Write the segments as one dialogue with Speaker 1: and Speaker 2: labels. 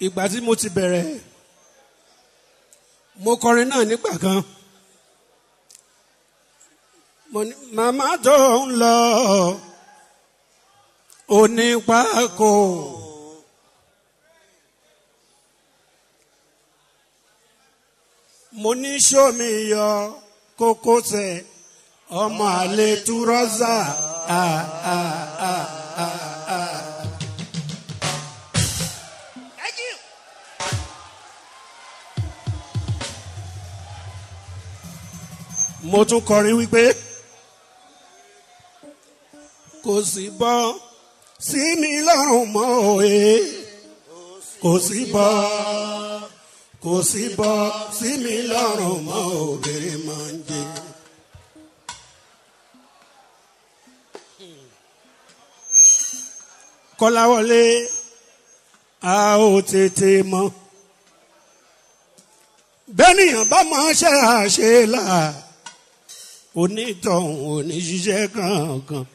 Speaker 1: ìgbà tí mo ti bẹ̀rẹ̀ mo kọrin náà nígbà kan mo ní màmá tó ń lọ onípákó. mo ní sómi yọ kókósẹ̀ ọmọ àlè túrọ́sà. Ah, ah, ah, ah, ah.
Speaker 2: Thank you.
Speaker 1: mo tún kọrin wípé kò sí bọ́ sí mi lọ́rùn mọ́ òye kò sí bọ́ kò sí bọ́ sí mi lọ́rùn mọ́ òbèrè máa ń jẹ. kọ́láwọlé a ò tètè mọ̀ bẹ́nìyàn bá máa ṣe àṣe là onítọ̀hún oníṣiṣẹ́ kankan.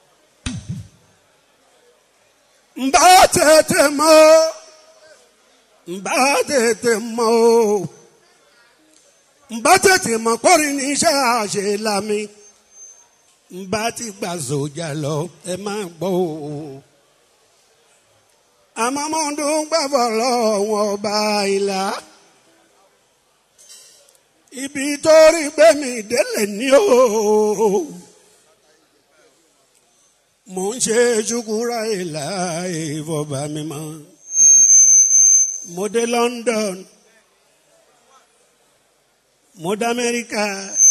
Speaker 1: ń bá tètè mọ̀ ń bá tètè mọ̀ o ń bá tètè mọ̀ kórìí ní iṣẹ́ àṣe lámì ń bá ti gbà sójà lọ ẹ máa gbọ́ o àmọ́ mo ń dún gbàgbọ́ lọ́wọ́ ọba ìlà ibi tó rí gbẹ̀mí délé ní o mo ń ṣe ṣukura ìlà ìfọ̀bà mi mọ́ mo dé London mo dé Amẹ́ríkà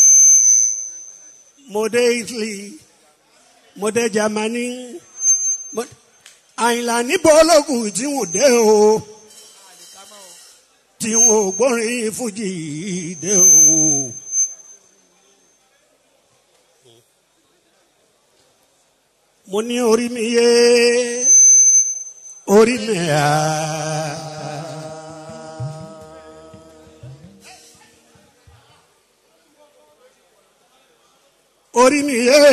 Speaker 1: mo dé Italy mo dé Germany mo àyìnlá níbo ológun tí wọn dé o tí wọn ò gbórin fújì dé o. mo ní orí mi yé orí mi à. orí mi yé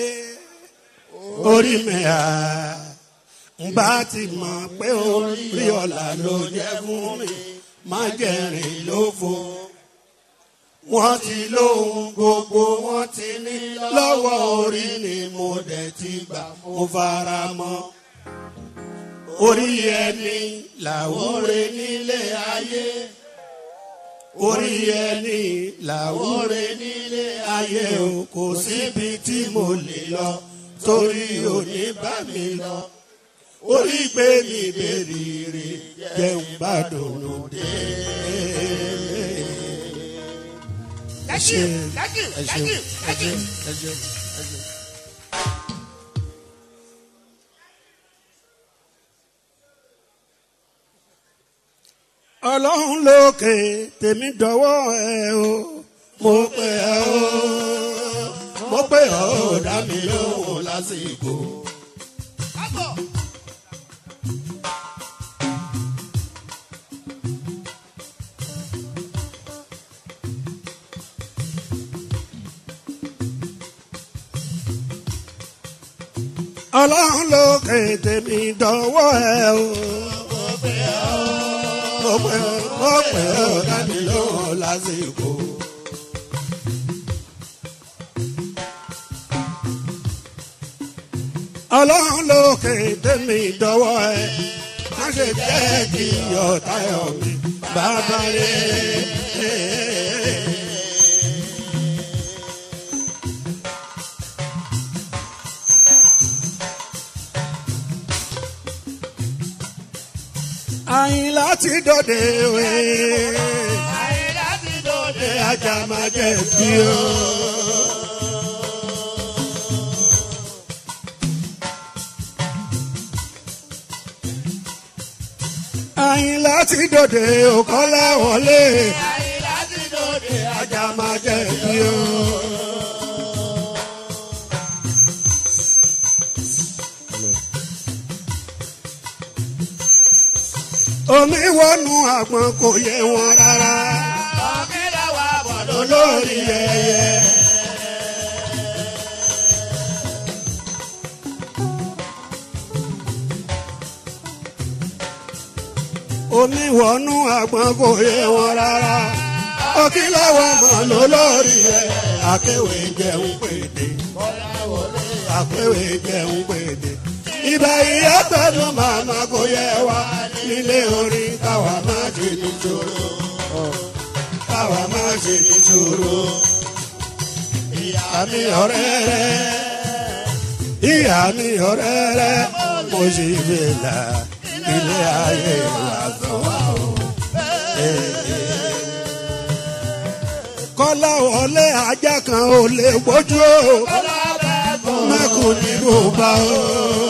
Speaker 1: orí mi à n bá ti mọ̀ pé orí ọ̀la ló jẹ́ fún mi má jẹ̀rìn lófo. wọ́n ti lóhun gbogbo wọ́n ti ní lọ́wọ́ orí ni mo dẹ̀ ti gbà mo fara mọ́. orí ẹni làwúre nílé ayé. orí ẹni làwúre nílé ayé o kò síbi tí mo lè lọ torí òní bá mi lọ orí gbé mi bèrè jẹun bá dùnú dé.
Speaker 2: Thank you. Thank you. Thank you. Thank you.
Speaker 1: ọlọ́run lókè tèmi dọ́wọ́ ẹ o mo pè ẹ́ o mo pè ọ́ o dá mi lóhùn lásìkò.
Speaker 2: Kábọ̀.
Speaker 1: ọlọ́run lókè tèmi dọ́wọ́ ẹ o mo pè ẹ́ o mo pè ọ́ mo pè ọ́ o dá mi lóhùn lásìkò. ọlọ́run lókè tèmi dọ́wọ́ ẹ má ṣe jẹ́ kí ọ̀tá ẹ̀ mi bàbá rẹ̀. àyìn láti dòde wé
Speaker 2: Ayé láti dòde.
Speaker 1: ajá máa jẹ bí o. àyìn láti dòde òkọ́lá wọlé
Speaker 2: Ayé láti dòde.
Speaker 1: ajá máa jẹ bí o. omi wọnú àgbọn kò yẹ wọn rárá
Speaker 2: Ọ̀kẹ́dẹ̀ wà bọ̀
Speaker 1: olórí ẹyẹ. omi wọnú àgbọn kò yé wọn rárá ọkìlọ́wọ́ mọ̀ ló lórí ẹ̀ akéwì jẹun pèdè akéwì jẹun pèdè ìbá ìyá pẹ̀lú màmá kò yẹ wa nílé orin káwa má ṣe níṣòro káwa má ṣe níṣòro ìyá mi ọ̀rẹ́ rẹ̀ ìyá mi ọ̀rẹ́ rẹ̀ mo sì fi là ilé ayé wa tó wà o. kọ́lá wọlé ajá kan ò lè gbójú o mẹ́kùn ní kò bá o.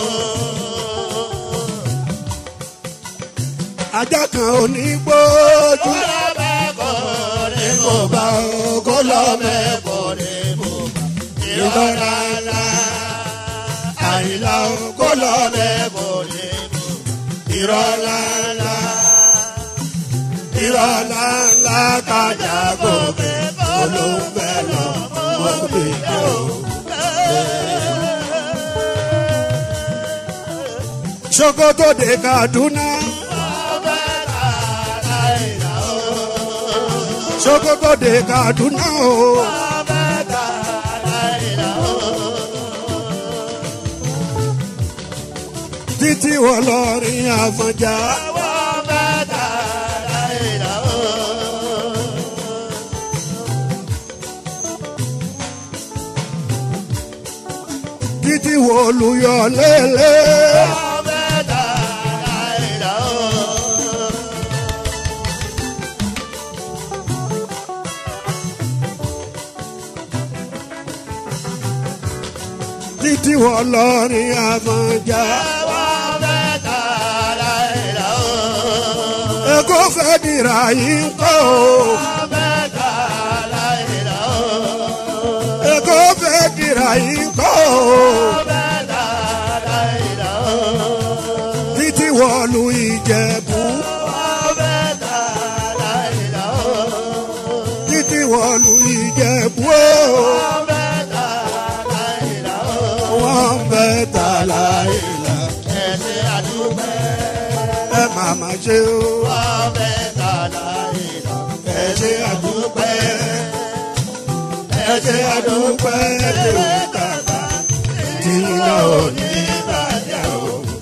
Speaker 1: ajá kan ò ní gbójú ní kò bá o kó lọ mẹ́kùn ní kò bá ìrora ńlá àyìnlá o kó lọ mẹ́kùn ní kò bá ìrora ńlá ìrọ̀lá ńlá kájà gòkè olóńgbẹ lọ mọ́bí jẹ́ o. Sokoto de Kaduna. Sokoto de Kaduna o. Títí wọ́n lọ rí Àfọ̀njá. títí wo olùyọ lélẹ̀. títí wo lọrin Àfọ̀njá. Èkó fẹ́ dìrà yìí ń kọ́ o. Èkó fẹ́ dìrà yìí ń kọ́ o. títí wọ̀lú Ìjẹ̀bú. títí wọ̀lú Ìjẹ̀bú o. wọ́n bẹ tààlà ìlà. ẹ máa ma ṣe o. ẹ ṣe àdúpẹ́. ẹ ṣe àdúpẹ́ lè kàkà tí iná ò ní bàjẹ́ o.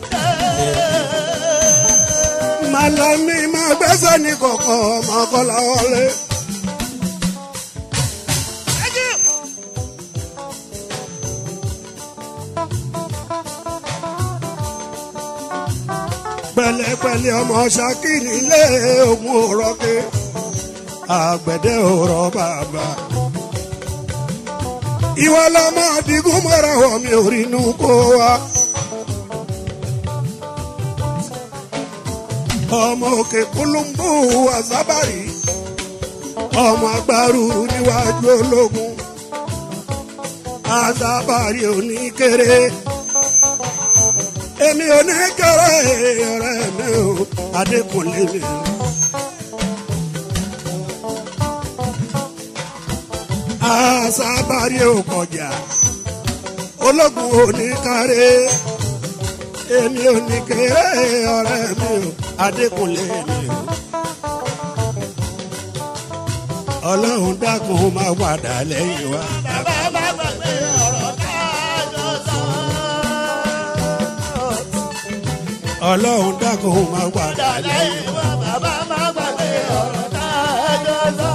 Speaker 1: Màlámí máa gbẹ́sẹ̀ ní kọ̀kọ́ ọmọ kọ́lá wọlé. pẹ̀lẹ́pẹ̀lẹ́ ọmọ ṣakiri ilé ogun òrọ̀kẹ́ àgbẹ̀dẹ òrọ̀ bàbá. ìwọ lọmọ adigun mọ́ra wọ̀ mi ò rí inú kó wa. ọmọ òkè kúlùmbù àzábàrí ọmọ agbárù níwájú ológun àzábàrí oníkéré èmi oníkéré ọ̀rẹ́ mi ò adékùnlé mi. àzábàrí ò kọjá ológun oníkáré èmi oníkéré ọ̀rẹ́ mi ò adékùnlé mi ò. ọlọ́run dákun máa padà lẹ́yìn wa.
Speaker 2: Bàbá má gbàgbé ọ̀rọ̀ tá a jọ sọ.
Speaker 1: ọlọ́run dákun máa padà lẹ́yìn
Speaker 2: Lẹ́yìn wa bàbá má gbàgbé ọ̀rọ̀ tá a jọ sọ.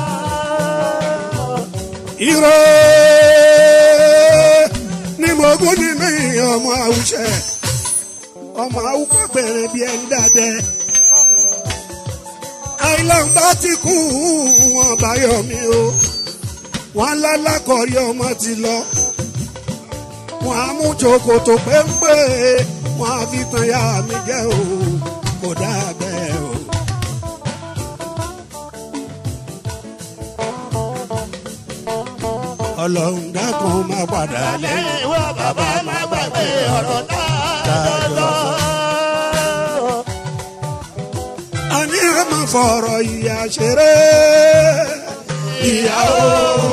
Speaker 1: Ire ni mo gún nínú ìyẹn ọmọ àwùjẹ ọmọ àwùkọ bẹ̀rẹ̀ bí ẹ ń dàdẹ. àìlọ́n bá ti kú wọn báyọ̀ mi o wọn lálákọ̀ọ́rí ọmọ ti lọ wọn á mú jòkòtò péńpé wọn á fi tan ya mi jẹ́ o kò dáa bẹ́ẹ̀ o. ọlọ́run dákun máa padà lẹ́yìn.
Speaker 2: Lẹ́yìn wa bàbá má gbàgbé ọ̀rọ̀ tá a jọ sọ.
Speaker 1: a ní ẹ máa fọ̀rọ̀ ìyá ṣeré. ìyàwó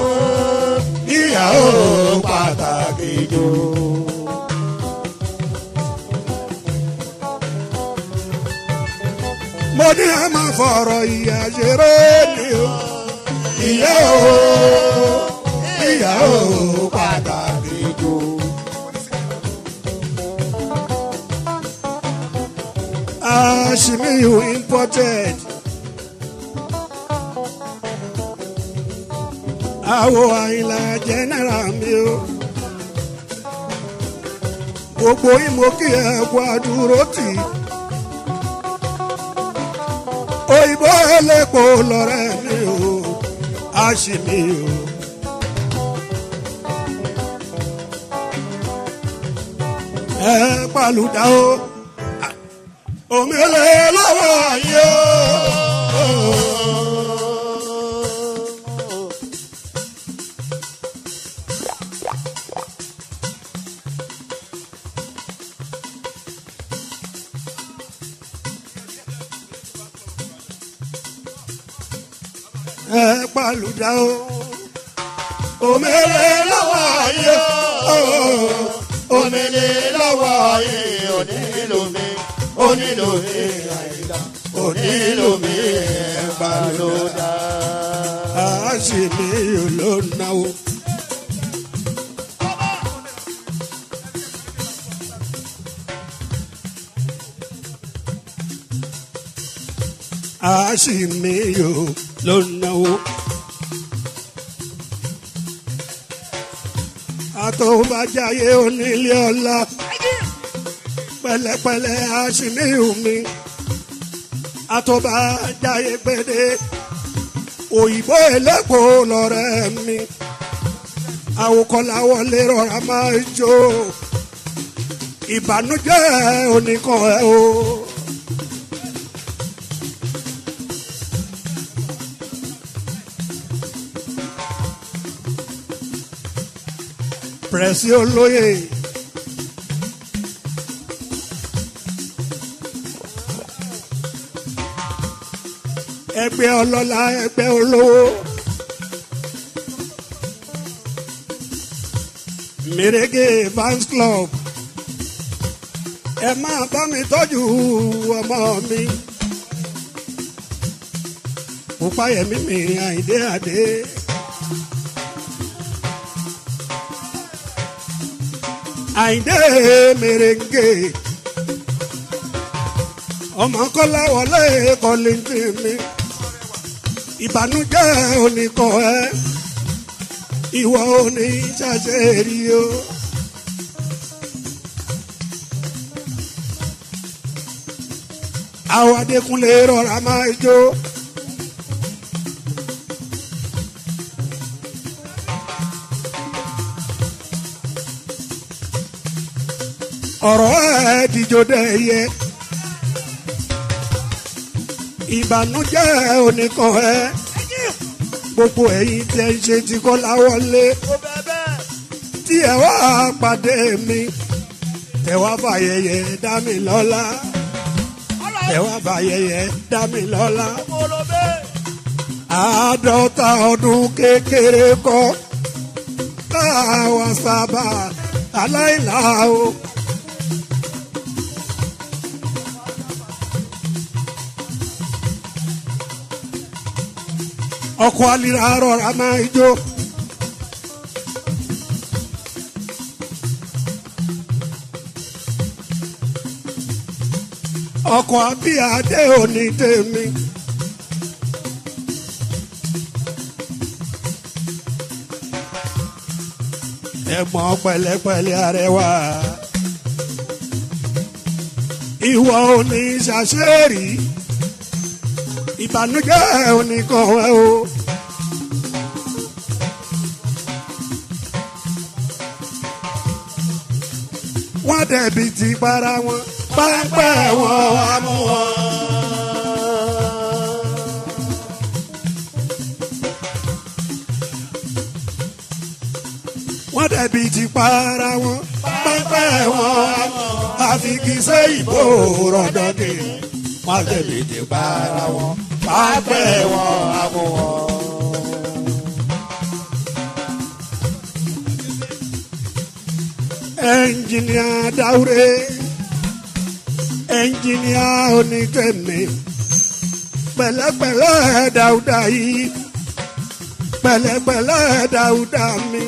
Speaker 1: ìyàwó pàtàkì jù. mo ní ẹ máa fọ̀rọ̀ ìyá ṣeré ni o ìyá o ìyá o pàtàkì jù. Ashimiyu imported. Àwo àyìnlá general mi o. Gbogbo ìmọ̀kí ẹ̀kọ́ àdúró tì. Òyìnbó ẹlẹ́pọ̀ lọ́rẹ́ mi o. Ashimiyu. Ẹ pàlùdà o omele lọ́wọ́ ayé o. ẹ pàlùdà o omele lọ́wọ́ ayé o.
Speaker 2: omele lọ́wọ́ ayé onílò mi onílò mi àyíká onílò mi ẹ̀gbà ló dá.
Speaker 1: Ashimiyu ló náwó. Ashimiyu ló náwó. Àtọ̀bàjáyé onílé ọlá pẹ̀lẹ́pẹ̀lẹ́ Ashimiyu mi. Àtọ̀bàjáyé gbèdé òyìnbó ẹlẹ́kọ̀ọ́ lọ́rẹ́ mi àwòkọ́láwọlé rọra máa ń jó ìbànújẹ́ oníkan ẹ̀ o. pẹ̀sì olóyè ẹgbẹ́ ọlọ́lá ẹgbẹ́ olówó. Mèrègè fans club ẹ máa bá mi tọ́jú ọmọ mi. Òpáyẹmí mi àìdé àdé. Àìdé mèrègè ọmọ kọ́lá wọlé kọ́lìntì mi ìbànújẹ́ oníkan ẹ ìwọ òní ṣàṣẹ rí o. àwọn adékúnlé rọra máa jó. ọ̀rọ̀ ẹ̀ dìjọ́ dẹ̀ yẹ ìbànújẹ́ oníkan ẹ gbogbo ẹ̀yin tí ẹ ń ṣe ti kọ́ láwọlé tí ẹ wá pàdé mi tẹ wá fàyẹyẹ dá mi lọ́lá tẹ wá fàyẹyẹ dá mi lọ́lá àádọ́ta ọdún kékeré kọ́ káwa sábà aláìlá o. ọkọ̀ alira rọra máa jó. ọkọ̀ abíyáde òní tèmi. ẹ̀gbọ́n pẹ̀lẹ́pẹ̀lẹ́ arẹwà. ìwọ òní ṣàṣẹ́rì ìbànújẹ́ oníkan ẹ o. wọ́n dẹ̀bi ti para wọn pápẹ́ wọn wá mú wọn. wọ́n dẹ̀bi ti para wọn pápẹ́ wọn wá mú wọn. àfi kì í ṣe ìbò rọ̀dọ̀dẹ̀ wọ́n dẹ̀bi ti para wọn pápẹ́ wọn wá mú wọn. ẹnjìníà dáwúrẹ́ ẹnjìníà onítẹ̀mí pẹ̀lẹ́pẹ̀lẹ́ dáúdà yìí pẹ̀lẹ́pẹ̀lẹ́ dáúdà mi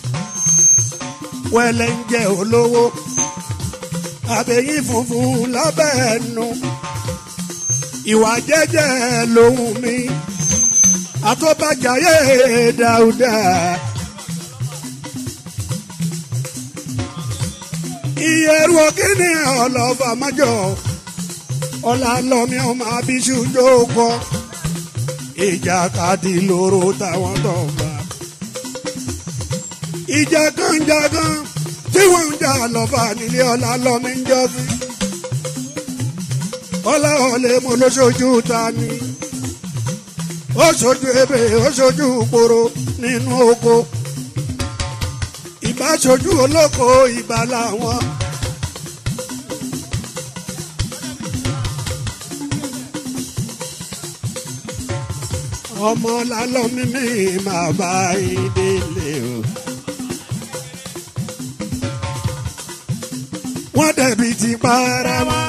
Speaker 1: wẹ́lẹ́ ń jẹ́ olówó àbẹ̀yìn funfun lábẹ́ ẹnu ìwà jẹ́jẹ́ lòun mi àtọ́bàjáyé dáúdà. ìyẹ̀rù òkìní ọlọ́fà májọ ọ̀là lọ́mí ọmọ abiṣu jókòó ìjà kadì lóró táwọn tó gbà. ìjà kan jà kan tí wọ́n ń jà lọ́fà nílé ọ̀là lọ́mí ń jọ́ sí. ọ̀là ọ̀lẹ́ mo lóṣooṣù ta ni ó ṣojú ebè ó ṣojú poro nínú oko ìbá ṣojú olóko ìbá làwọn. ọmọ lálọ́ mímí máa bá ìdílé o. wọ́n dẹ̀bi ti para wọn.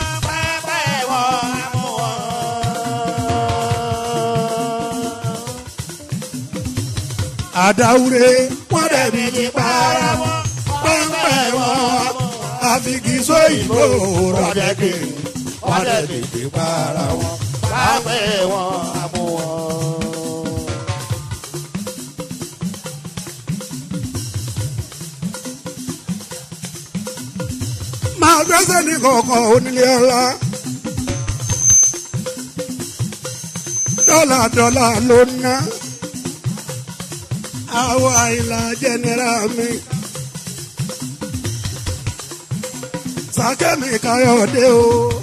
Speaker 1: àdáwúre wọ́n dẹ̀bi ti para wọn. pẹ́ńpẹ́ wọn àfikìsó ìbò rọ̀jẹ̀kì wọ́n dẹ̀bi ti para wọn.
Speaker 2: Pápẹ́ wọn àmú wọn.
Speaker 1: máa gbẹ́sẹ̀ ní kọ̀ọ̀kan onílé ọlá. dọ́là dọ́là ló ń ná. àwa ìlà jẹnẹra mi. sàkẹ́mi káyọ̀dé o.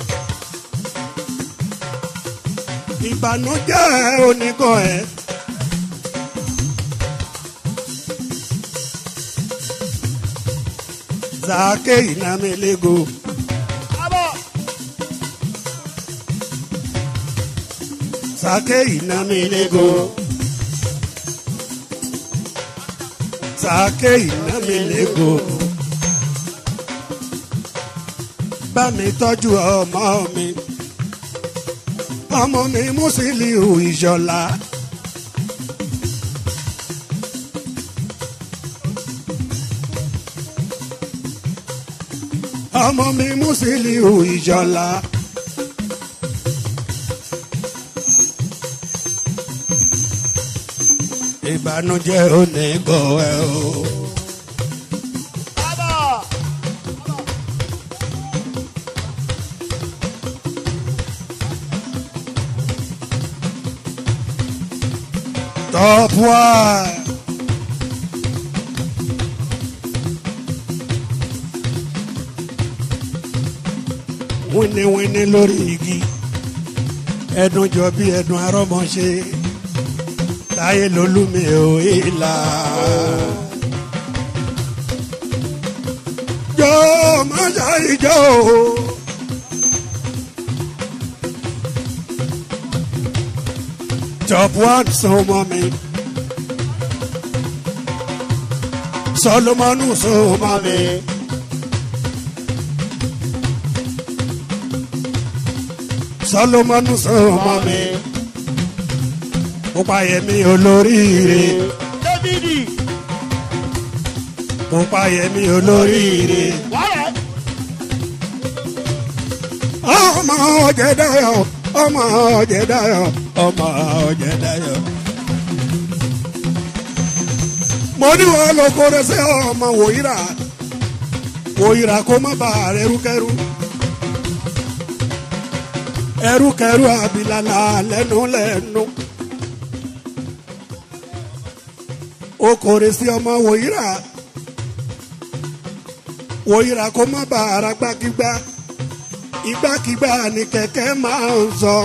Speaker 1: ìbànújẹ́ oníkọ̀ ẹ̀. Zake inamelego. Zake inamelego. Zake inamelego. Bá mi tọ́jú ọmọ mi. Ọmọ mi Musiliu Ìṣọ̀lá. ọmọ mi Musiliu Ìṣọ̀lá. ìbànújẹ́ ò ní gbọ́ ẹ o. top one. wíníwíní lórí igi ẹdun jọ bí ẹdun arọmọṣe táyé lolúmi ò ìlà. jọ máṣá ìjọ o. top one sọmọ mi solomonu sọmọ mi. Solomonu sọmọ mi. Pupa yẹmi olóríire.
Speaker 2: Dávidi.
Speaker 1: Pupa yẹmi olóríire.
Speaker 2: Wàhálà.
Speaker 1: Ọmọ Ọ̀jẹ̀dáyọ̀, ọmọ Ọ̀jẹ̀dáyọ̀, ọmọ Ọ̀jẹ̀dáyọ̀. Mo ní wọn lọ kórè sí ọmọ wòyíra. Wòyíra kó má bàa rẹ̀ rúkẹ́rú. ẹrúkẹrú abilala lẹ́nu lẹ́nu. o kòrè sí ọmọ wòyíra wòyíra kó má bàa ara gbákígbá ìgbàkígbà ni kẹ̀kẹ́ máa ń sọ.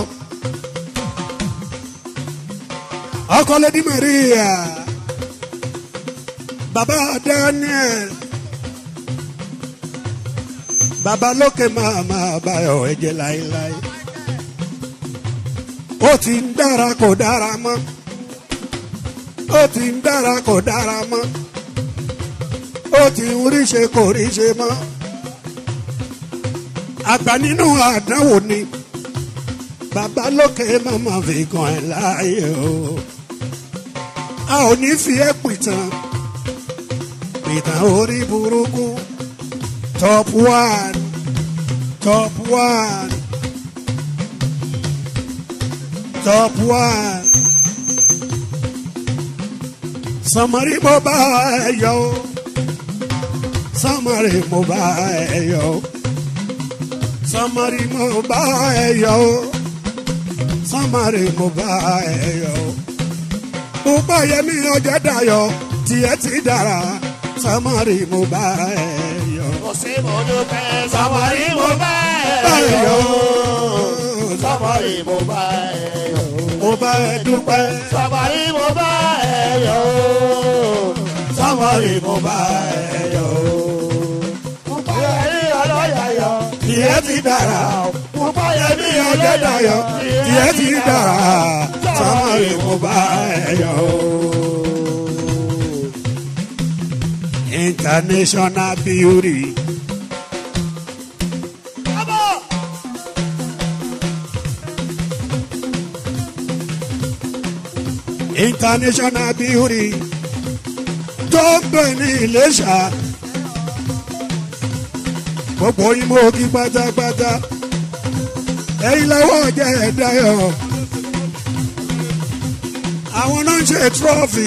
Speaker 1: ọkọ lady Maria baba Daniel baba lókè máa máa báyọ̀ ẹ̀jẹ̀ láéláé ó ti ń dára kò dára mọ́ ó ti ń dára kò dára mọ́ ó ti ń ríṣe kò ríṣe mọ́ àgbà nínú àdánwò ni bàbá lókè màmá fi kàn ẹ́ láàyè o a ò ní fi ẹ́ pìtàn pìtàn orí burúkú top one top one top one samari mo bá ẹ yọ o samari mo bá ẹ yọ o samari mo bá ẹ yọ o samari mo bá ẹ yọ o pupa yẹmi ọjọ́ dayọ̀ tiẹ̀ ti dára samari mo bá ẹ yọ o.
Speaker 2: Kò sí mo dúpẹ́ sọmọrí mo bá ẹ
Speaker 1: Ayọ̀.
Speaker 2: yọ̀. Sọmọrí mo bá ẹ yọ̀.
Speaker 1: mo bá ẹ dúpẹ́
Speaker 2: Sọmọrí mo bá ẹ yọ̀.
Speaker 1: samari mo bá ẹ yọ o.
Speaker 2: Pupa yẹmi ọlọ́yà yọ̀.
Speaker 1: tiẹ̀ ti dára
Speaker 2: Pupa yẹmi
Speaker 1: yẹmi ọjọ́ dayọ̀ tiẹ̀ ti dára samari mo bá ẹ yọ o. international beauty.
Speaker 2: Abọ́.
Speaker 1: international beauty tó ń gbé ní Iléṣà gbogbo yín mo kí pátápátá ẹ̀yin lọ́wọ́ jẹ́ ẹ̀dáyọ̀ àwọn náà ń ṣe trophy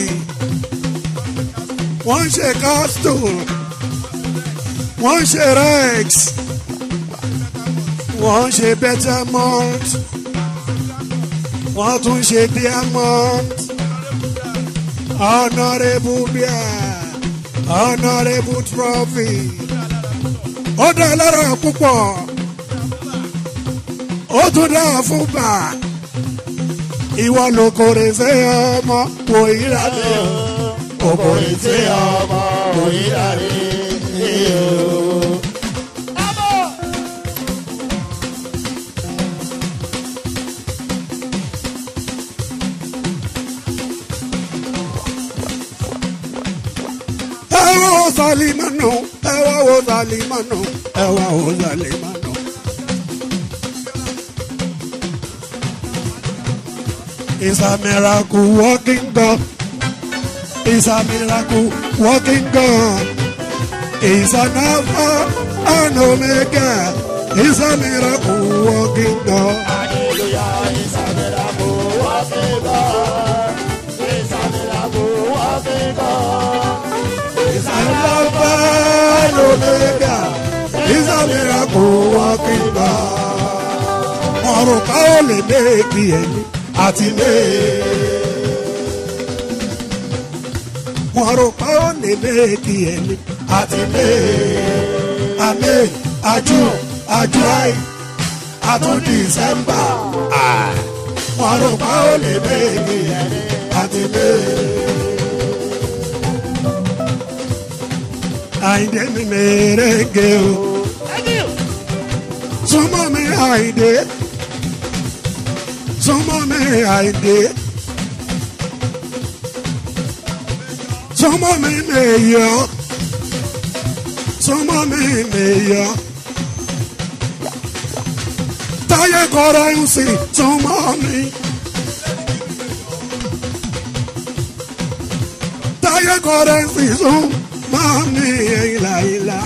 Speaker 1: wọ́n ń ṣe castle wọ́n ń ṣe rex wọ́n ń ṣe bettermont wọ́n tún ṣe diamond honourable bia honourable trophy ó dá lára púpọ̀ ó tún dá fún bà ìwọ ló kórè fẹ́ ọmọ wò ìlà mi o
Speaker 2: Kòkò ìtí ọmọ òyìnbá rí. Abọ́.
Speaker 1: ẹ wá wo Salimanu ẹ wá wo Salimanu ẹ wá wo Salimanu. It's a miracle walking God. It's a miracle walking God. It's an Alpha and Omega. It's a miracle walking God.
Speaker 2: Hallelujah, it's a miracle working God. It's a miracle working God.
Speaker 1: It's an Alpha and Omega. It's a miracle walking God. Ọ̀rùn ká ó lè méèkì ẹni àti méè. Ọ̀rùn ká ó lè méèkì ẹni àti méè. Àmì àjù àjù àì àtún Dìsẹ́mbà. Ọ̀rùn ká ó lè méèkì ẹni àti méè. Àyìndé mi mèrèǹgè o.
Speaker 2: Thank you.
Speaker 1: súnmọ́ mi àìdè súnmọ́ mi àìdè súnmọ́ mi mèyọ súnmọ́ mi mèyọ táyé kọ́ra ń sìn súnmọ́ mi. táyé kọ́ra ń sìn súnmọ́ mi ìlà ìlà.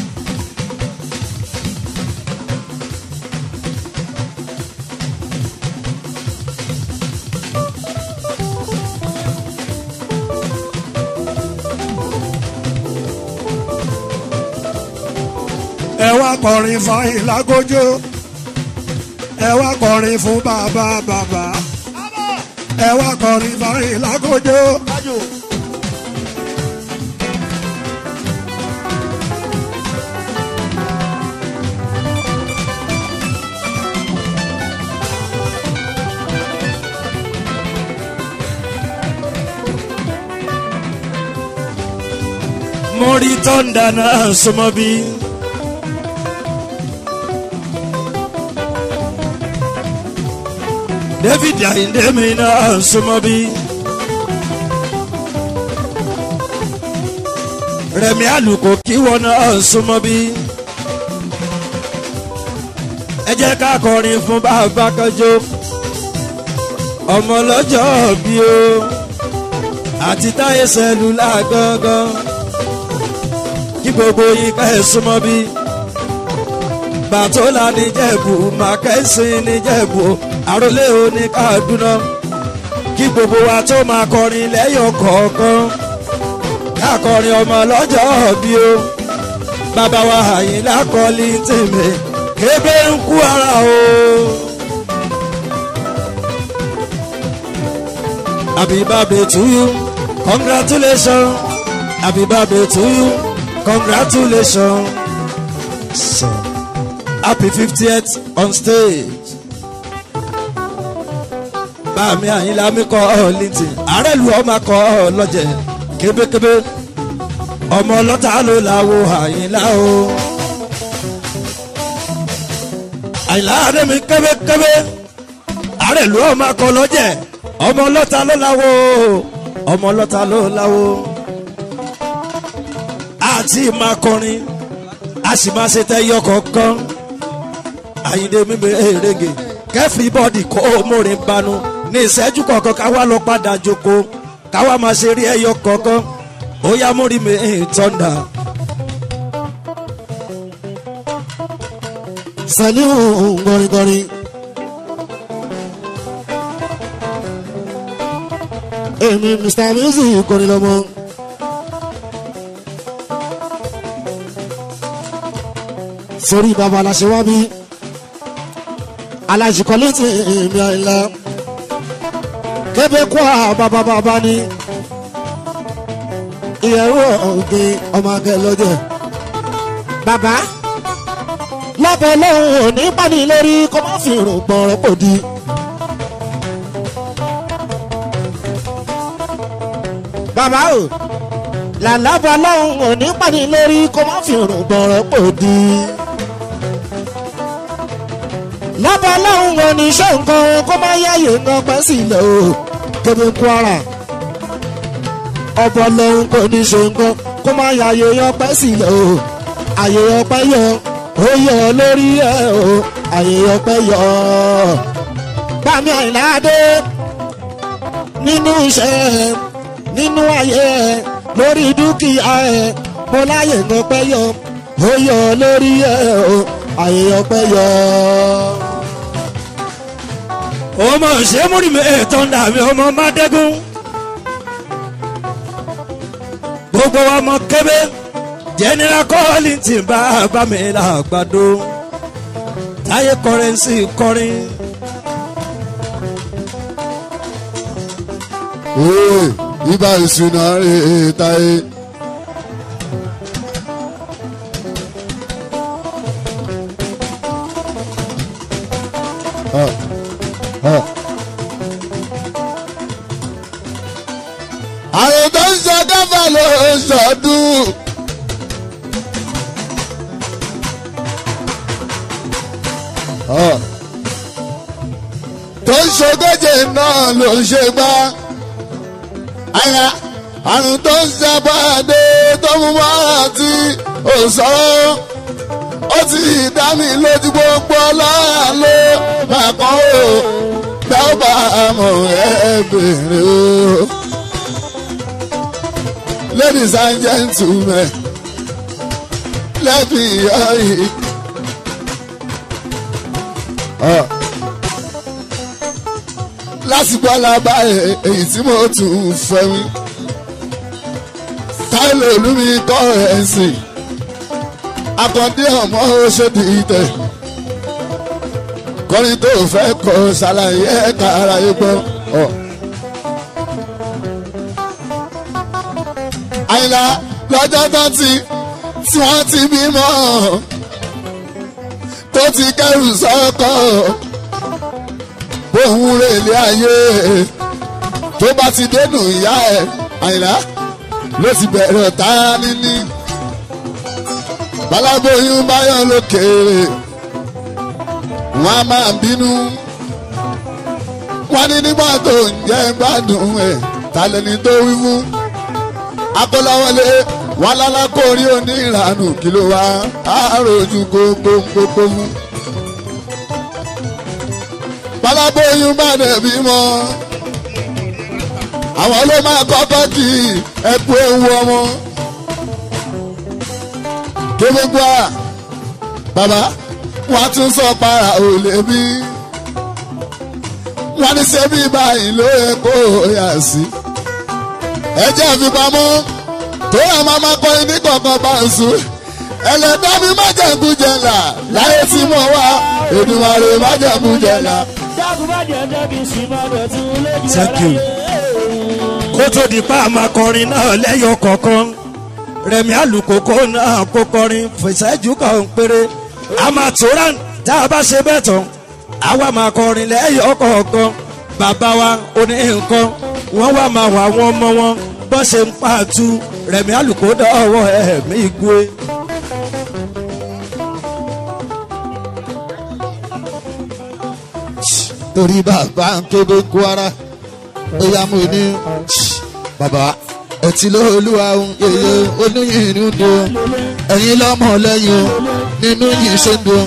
Speaker 1: ẹ wá kọrin fún ìlágójó ẹ wá kọrin fún bàbá bàbá
Speaker 2: Abọ́.
Speaker 1: ẹ wá kọrin fún ìlágójó
Speaker 2: Tájù.
Speaker 3: mo rí tọ́ndà náà súnmọ́ bí. David Ayinde mi náà súnmọ́ bí. Rẹ̀mí Àlùkò kí wọn náà súnmọ́ bí. ẹ jẹ́ ká kọrin fún bàbá kanjo ọmọ lọ́jọ́ bí o àti táyé sẹ́lúlà gangan kí gbogbo yín ká ẹ̀ súnmọ́ bí bàtólà níjẹ̀bù màkẹ́sìn níjẹ̀bù àròlé òní kàdúná kí gbogbo wa tó máa kọrin lẹ́yọ̀ kọ̀ọ̀kan ká kọrin ọmọ lọ́jọ́ bí o bàbá wa àyìnlá kọ́lí tèmi kébé ń kú ara o. Happy birthday to you, congratulations. Happy birthday to you, congratulations. So, happy 50th on stage. Báàmì Àyìnlá mi kọ́ ọ Linton, ààrẹ lu ọmọ kọ́ ọ lọ́jẹ̀ kébékébé. Ọmọ ọlọ́ta ló láwo Àyìnlá o. Àyìnlá Adémi kébékébé. Ààrẹ lu ọmọ kọ́ lọ́jẹ̀ ọmọ ọlọ́ta ló láwo ọmọ ọlọ́ta ló láwo àti máa kọrin a sì máa ṣe tẹ́yọ kọ̀ọ̀kan àyíndé mímí èrègè kẹ́fìrìbọ́dì kó mórin banu ní ìṣẹ́jú kọ̀ọ̀kan káwá lọ padà jókòó káwá máa ṣe rí ẹyọ kọ̀ọ̀kan ó yá mórí mi tọ́ndà.
Speaker 2: saliu gọringọrin. èmi mr music kọrin lọmọ. sórí bàbá aláṣẹ wá bí aláṣìkọlẹ tí èmi àìlá kébé kó a bàbá bàbá ni ìyẹ̀wò ọ̀gbìn ọmọ akẹ́ lọ́jọ́ bàbá lábẹ́ lọ́hùn òní pàdé lórí kó má fi rùn gbọ̀rọ̀ pò di. bàbá o làlábà lọ́hùn òní pàdé lórí kó má fi rùn gbọ̀rọ̀ pò di. lábà lọ́hùn òní ṣe nǹkan kó má yáyè nǹkan pẹ́ sílẹ̀ o kébé kwara ọbọ̀ lọ́hùn kò ní ṣe nǹkan kó má yáyè yan pẹ́ sílẹ̀ o àyè ọpẹ́ yọ ó yọ lórí ẹ o àyè ọpẹ́ yọ bámi àìláde nínú iṣẹ́ nínú ayé ẹ lórí dúkìá ẹ mo láyè ọpẹ́ yọ ó yọ lórí ẹ o àyè ọpẹ́ yọ.
Speaker 3: ọmọ ṣé múrí mi tọ́ndà mi ọmọ mádẹ́gùn gbogbo wa mọ kébé general Kollington bàbá mi làgbàdo táyé kọrẹ́nsì kọrin.
Speaker 2: Ee, ibà ìṣúná rè é táyé. Ah, ah. àrùn tó ń sọ káfà ló ń sọdún. Ah. tó ń ṣogójì náà ló ń ṣe gbá ara àrùn tó ń sábàdé tó mú mọ́ra tí ò sọ̀rọ̀ ó ti dá mi lójú gbogbo ọlọ́run ló máa kọ́ ò gbà ó bá mọ̀ ẹ́ bèrè o. ladies and gentlemen let me hear it. Ah lásìkò alábá èyí tí mo tún fẹ́ mi. táìlì olúmi kọ́ ẹ̀ sìn. akọ́ndé ọmọ ṣèdí tẹ̀. kọrin tó fẹ́ kọ ṣàlàyé ẹ̀ka ara yìí gbọ́. àyìnlá lọ́jọ́ tó ti tí wọ́n ti bímọ tó ti kẹ́rù sọ́kọ̀ òun rè lé ayé tó bá ti dénú ìyá ẹ àyìnlá ló ti bẹ̀rẹ̀ tá a níní baláboyún báyọ̀ lókèrè wọn a máa bínú wọn ní nígbà tó ń jẹ́ gbádùn ẹ̀ tàlẹ́ni tó wí fún akọ́láwọlé wọn lálákòrí oníranù kí ló wá àròjù gbogbo gbogbo fún
Speaker 4: pálábóyún bá dẹ̀ bímọ àwọn ló máa kọ́kọ́ kí ẹkú ewu ọmọ gbogbo a bàbá wọn tún sọ para ò lè bí wọn ní sẹ́bí báyìí ló yẹ kó yà sí ẹjẹ́ àfipamọ́ tó yà máa máa kọ́ ní kọ̀ọ̀kan bá ń sùn ẹlẹ́dá mi má jẹ̀kú jẹ̀là láyé tí mo wá Èdùmàrè má jẹ̀kú jẹ̀là.
Speaker 3: Thank you. kó tó di pa àmàkọrin náà lẹ́yọ kọ̀ọ̀kan rẹ̀mí àlùkòkò náà kó kọrin fèsẹ́jú kan péré àmàtúrà tá a bá ṣe bẹ́ẹ̀ tán àwa máa kọrin lẹ́yọ kọ̀ọ̀kan bàbá wa oní nǹkan wọ́n wá máa wà wọ́n mọ́ wọn bọ́ ṣe ń pàtó rẹ̀mí àlùkò dọ́wọ́ ẹ̀mí gbé.
Speaker 4: torí bàbá ń kébé kwara bóyá mo ní bàbá ẹtì ló olúwa ń yeye olóyìn inú dùn ẹ̀yin lọ́mọ lẹ́yìn o nínú yìí ṣe ń dùn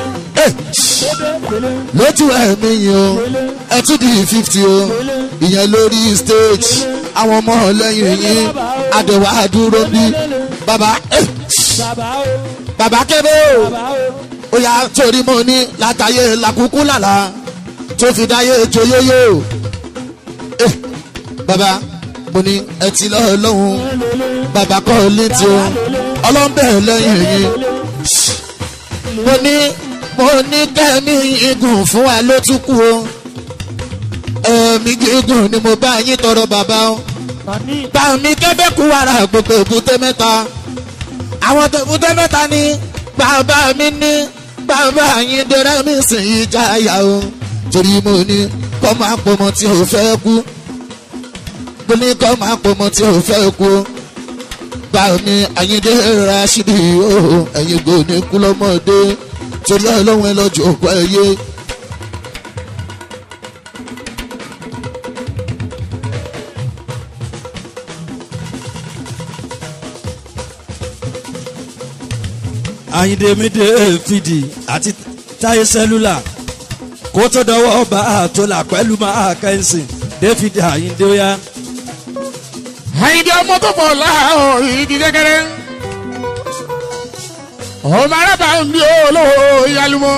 Speaker 4: lójú ẹ̀mí yìí o ẹtú di fifty o ìyẹn lórí stage àwọn ọmọ lẹ́yìn yìí àdẹ̀wà dúró bí bàbá bàbá kébé o ó yà torí mo ní látàyè làkúkú làlà tó fi dáyé joyóyó eh, bàbá mo ní ẹ ti lọ́ọ́ lọ́hùn bàbá kọ́ létí o ọlọ́mbẹ́ lẹ́yìn yìí mo ní mo ní kẹ́mi igun fún wa ló tún kú o ẹ̀mí gígùn ni mo bá yín tọrọ bàbá o bá mi kébé kú wàrà gbogbo èbúté mẹ́ta àwọn tèbúté mẹ́ta ni bàbá mi ní bàbá yín dẹrẹ́ mi sì yí jáyà o torí mo ní kọ́ máa pọmọ tí o fẹ́ kú mo ní kọ́ máa pọmọ tí o fẹ́ kú bá mi àyíndé Rashidi o ẹ̀yin kò ní kú lọ́mọdé torí ọlọ́run ẹ lọ́jọ́ òkú ẹ yé.
Speaker 3: Àyìndé Mídé fìdí àti Táyé sẹ́lúlà kó tó dọwọ́ bá a tó là pẹ̀lú máa kẹ́sìn David Àyìndé ó yá.
Speaker 5: àyìndé ọmọ tó pọ̀ láàárọ̀ ìdí kékeré ọmọ arábà ń bí olówó ìyálùmọ́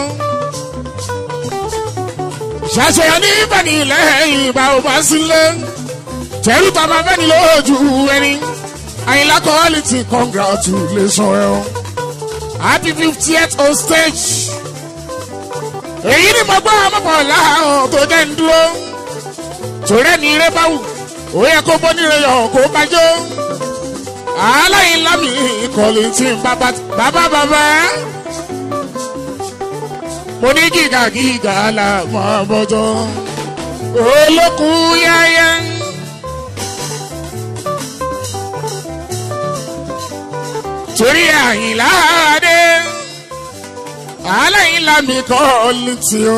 Speaker 5: ṣàṣeyàn ní ìbàdí lẹ́yìn ìgbà ò bá sílé tẹ̀rù tàbá fẹ́ni lójú ẹni àyìnlá quality congratulation ẹ o happy fiftieth on stage èyí ni mo gbọ́ ọmọkàn láàárọ̀ tó jẹ́ ń dúró tòrẹ́ ní eré báwù ó yẹ kó bọ́ nílé yọ̀ kó bájọ́ aláìní lámì ìkọ̀lì tí ń bàbá bàbá bàbá mo ní gíga gíga là mọ́ bọ́jọ́ olókùn yáyá. torí àyìnlá adé aláìní lámì ìkọ̀lì tí ó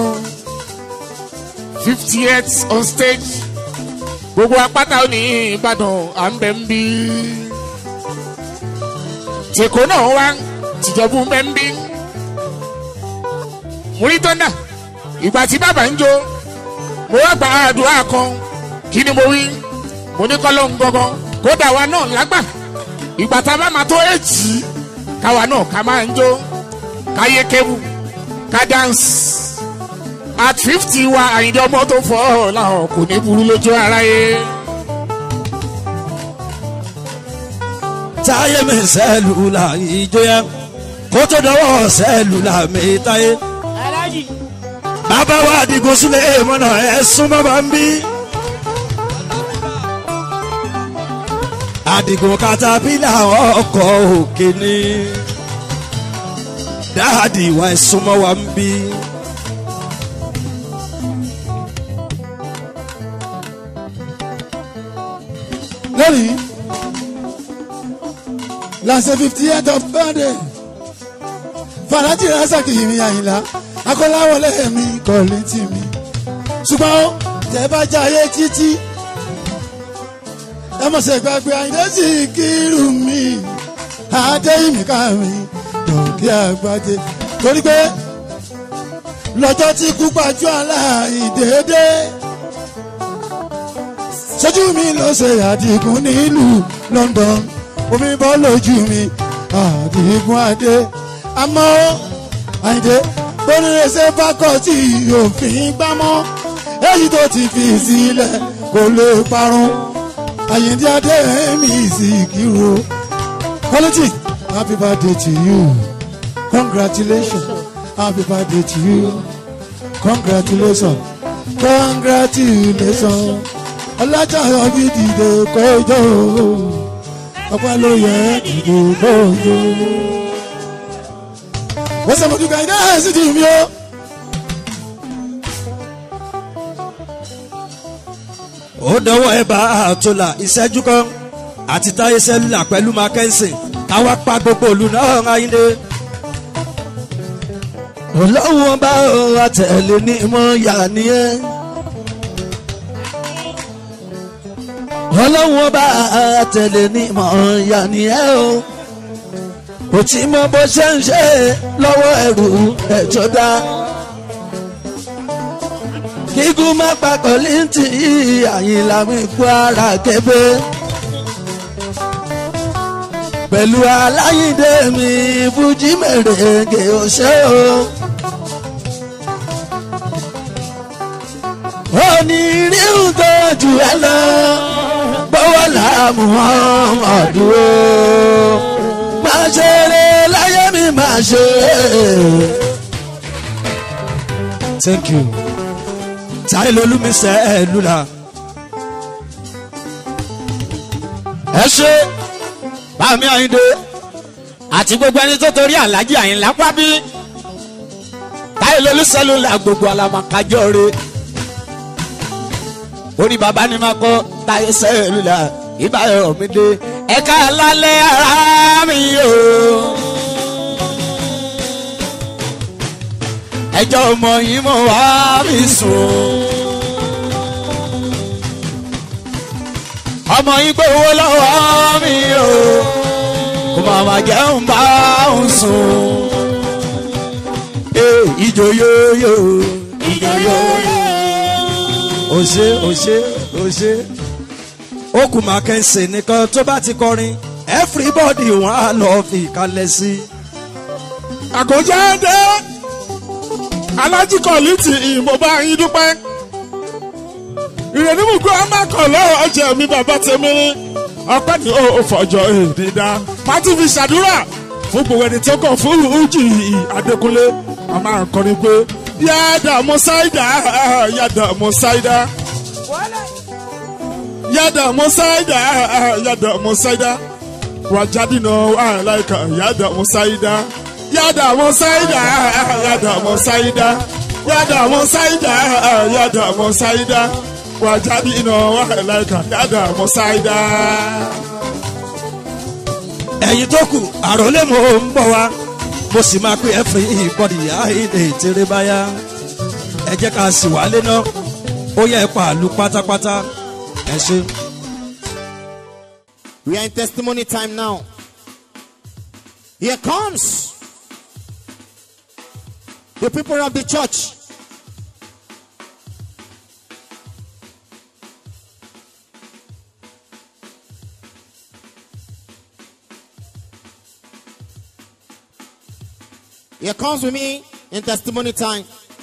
Speaker 5: fifty eight on stage gbogbo apáta ó ní ìbàdàn à ń bẹ ń bí tèkó náà wá tìjọbù ń bẹ ń bí mo rí tọ́ndà ìgbà tí bàbá ń jó mo wá gba àdúrà kan kí ni mo wí mo ní kọ́lọ́ ń gangan kódà wa náà lágbà ìgbà tá a bá máa tó èjì káwa náà ká máa ń jó káyé kébù ká dáǹsì at fifty wa àyìndé ọmọ tó fọ́ ọ làwọn kò ní burú lójú aráyé.
Speaker 3: táyé mi sẹ́lúlà ìjọyà kó tó dọwọ́ sẹ́lúlà mi táyé. bàbá wa àdìgún sílẹ̀ mọ́nà ẹ̀ súnmọ́ bá ń bí. àdìgún katapila ọkọ̀ òkè ni dáàdì wa ẹ̀ súnmọ́ wa ń bí.
Speaker 6: lónìí lásẹ̀ fifty eight of birthday fàlájì rasaki mi àyìnlá akọ́láwọlé mi kọ́lé tì mí ṣùgbọ́n tẹ́ bá jayé títí ẹ mọ̀ ṣe gbàgbé àyìnlá sì kírù mi adéyìnmí ká mi dọ̀kí àgbájé torí pé lọ́jọ́ tí kú gbajú aláìdéédé sójú mi ló ṣe àdìgún nílùú London omi bọ́ lójú mi àdìgún adé àmọ́ àyìndé bónírèsè fákọ̀tì òfin gbámọ́ èyí tó ti fi sílẹ̀ kò lè parun àyìndé adé mi sì kírò quality happy birthday to you congratulations happy birthday to you congratulations congratulations ọlájà ọbí dìde kọjọ ọpẹ́ ló yẹ dìde kọjọ. wọ́n sọ fún mi náà sì ti mi o.
Speaker 3: ó dọwọ́ ẹ bá àtòlà ìṣẹ́jú kan àti táyé sẹ́lúlà pẹ̀lú mackenzie káwá pa gbogbo òlu náà ayíǹde.
Speaker 2: ọlọ́run ọba àtẹ̀lé ní mọ́ yà nìyẹn. ọlọ́run ọba àtẹ̀lé ní mọ́ yà nìyẹn o. kò tí mọ bó ṣe ń ṣe lọ́wọ́ ẹrù ẹ̀jọ́ dá. kíkú má papọ̀ létí àyìnlá mi kú ara kẹfẹ́. pẹ̀lú aláyídé mi fújì mèrèǹgè ọ̀ṣẹ́ o. onírìhùn tó jù ẹ lọ bọ́wọ́ làmú ọmọdún o. máa ṣeré láyé mi máa ṣeré.
Speaker 3: thank you. táyé lolúmi sẹ́lúlà.
Speaker 5: ẹ ṣe bámi àyíndé àti gbogbo ẹni tó torí alájí àyìnlá pábí táyé lolú sẹlúlà gbogbo alamakajọ re orí baba ni máa kọ táyé sẹlúlà ìbáyọ mi dé ẹka lálẹ́ ara mi o ẹjọ́ ọmọ yìí mo wá mi sùn. ọmọ yín gbowó lọ́wọ́ mi o kò máa ma jẹun bá òun sùn. ee ìjò yóyó ìjò yóyó.
Speaker 3: òṣè òṣè òṣè ó kù mackenzie nìkan tó bá ti kọrin everybody wọn á lọ fi kalẹ̀ sí i.
Speaker 5: àkójáde alájí kọ̀lìtì ìmọ̀ bá yín dúpẹ́ ìrẹ̀lú mú kó a máa kọ̀ lọ́wọ́ ọjà mi bàbá tèmi ní ọpẹ́ ní ó fọjọ́ èdè dá pátí fi ṣàdúrà fún gbogbo ẹni tó kàn fún ujì adékúnlé a máa kọrin pé yàdà mọ́sáìdà yàdà mọ́sáìdà yàdà mọ́sáìdà yàdà mọ́sáìdà wàjáde náà wà láìka yàdà mọ́sáìdà yàdà mọ́sáìdà yàdà mọ́sáìdà yàdà mọ́sáìdà yàdà mọ́sáìdà wàjáde iná wà láìka yàdà mọ́sáìdà.
Speaker 3: ẹ̀yin tó kù àròlé mo ń bọ̀ wá mo sì máa pé everybody àìdè tèrè báyà ẹ jẹ́ ká sì wálé náà ó yẹ ẹ pààlú pátápátá ẹ ṣe.
Speaker 7: We are in testimony time now. Here comes the people of the church. Here comes with me in testimony time.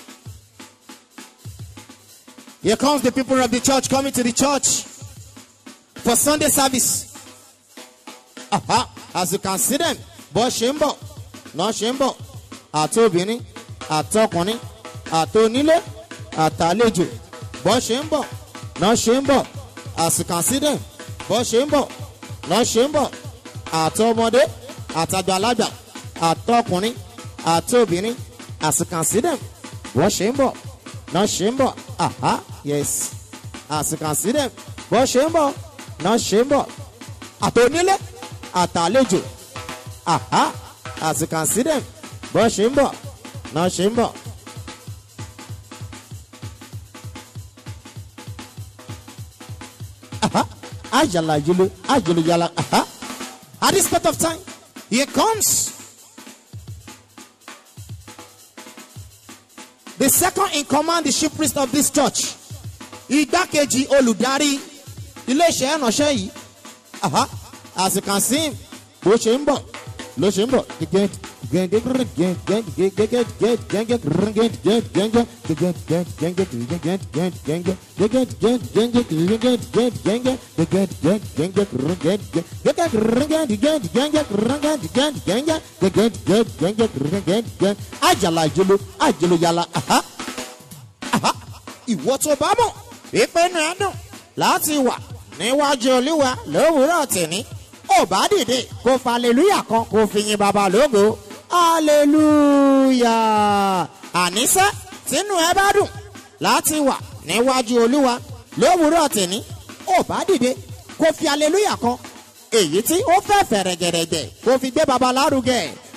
Speaker 7: Here comes the people of the church coming to the church for Sunday service. Aha, as you can see them, bọ́ ṣe ń bọ̀, náà ṣe ń bọ̀, àti obìnrin, àtọkùnrin, àtonílé, àtàlejò, bọ́ ṣe ń bọ̀, náà ṣe ń bọ̀, as you can see them, bọ́ ṣe ń bọ̀, náà ṣe ń bọ̀, àtọmọdé, àtàgbàlagbà, àtọkùnrin, àtobìnrin, as you can see them, bọ́ ṣe ń bọ̀, náà ṣe ń bọ̀, aha, yes, as you can see them, bọ́ ṣe ń bọ̀, náà ṣe ń bọ̀, àtonílé àtàlejò aha as you can see them bọ́ ṣe ń bọ̀ náà ṣe ń bọ̀. aha ayala yolo ayolo yala aha at this point of time here comes the second in command the chief priest of this church igbákejì olùdarí iléeṣẹ́ ìránṣẹ́ yìí aha as you can see him bó ṣe ń bọ̀ ló ṣe ń bọ̀ àjàlá ìjolo àjolo yàrá aha aha ìwọ tó bá mọ̀ ìpinnu ẹ̀ dùn láti wà níwájú olúwa lówùúrọ̀ tìní ó bá dìde kó fa aleluya kan kó fi yin bàbá lógo aleluya àníṣe tínú ẹ bá dùn láti wà níwájú olúwa lówùúrọ̀ tìní ó bá dìde kó fi aleluya kan èyí tí ó fẹ́ fẹ̀rẹ̀gẹ̀rẹ̀gẹ̀ kó fi gbé bàbá lárugẹ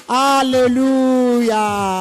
Speaker 7: aleluya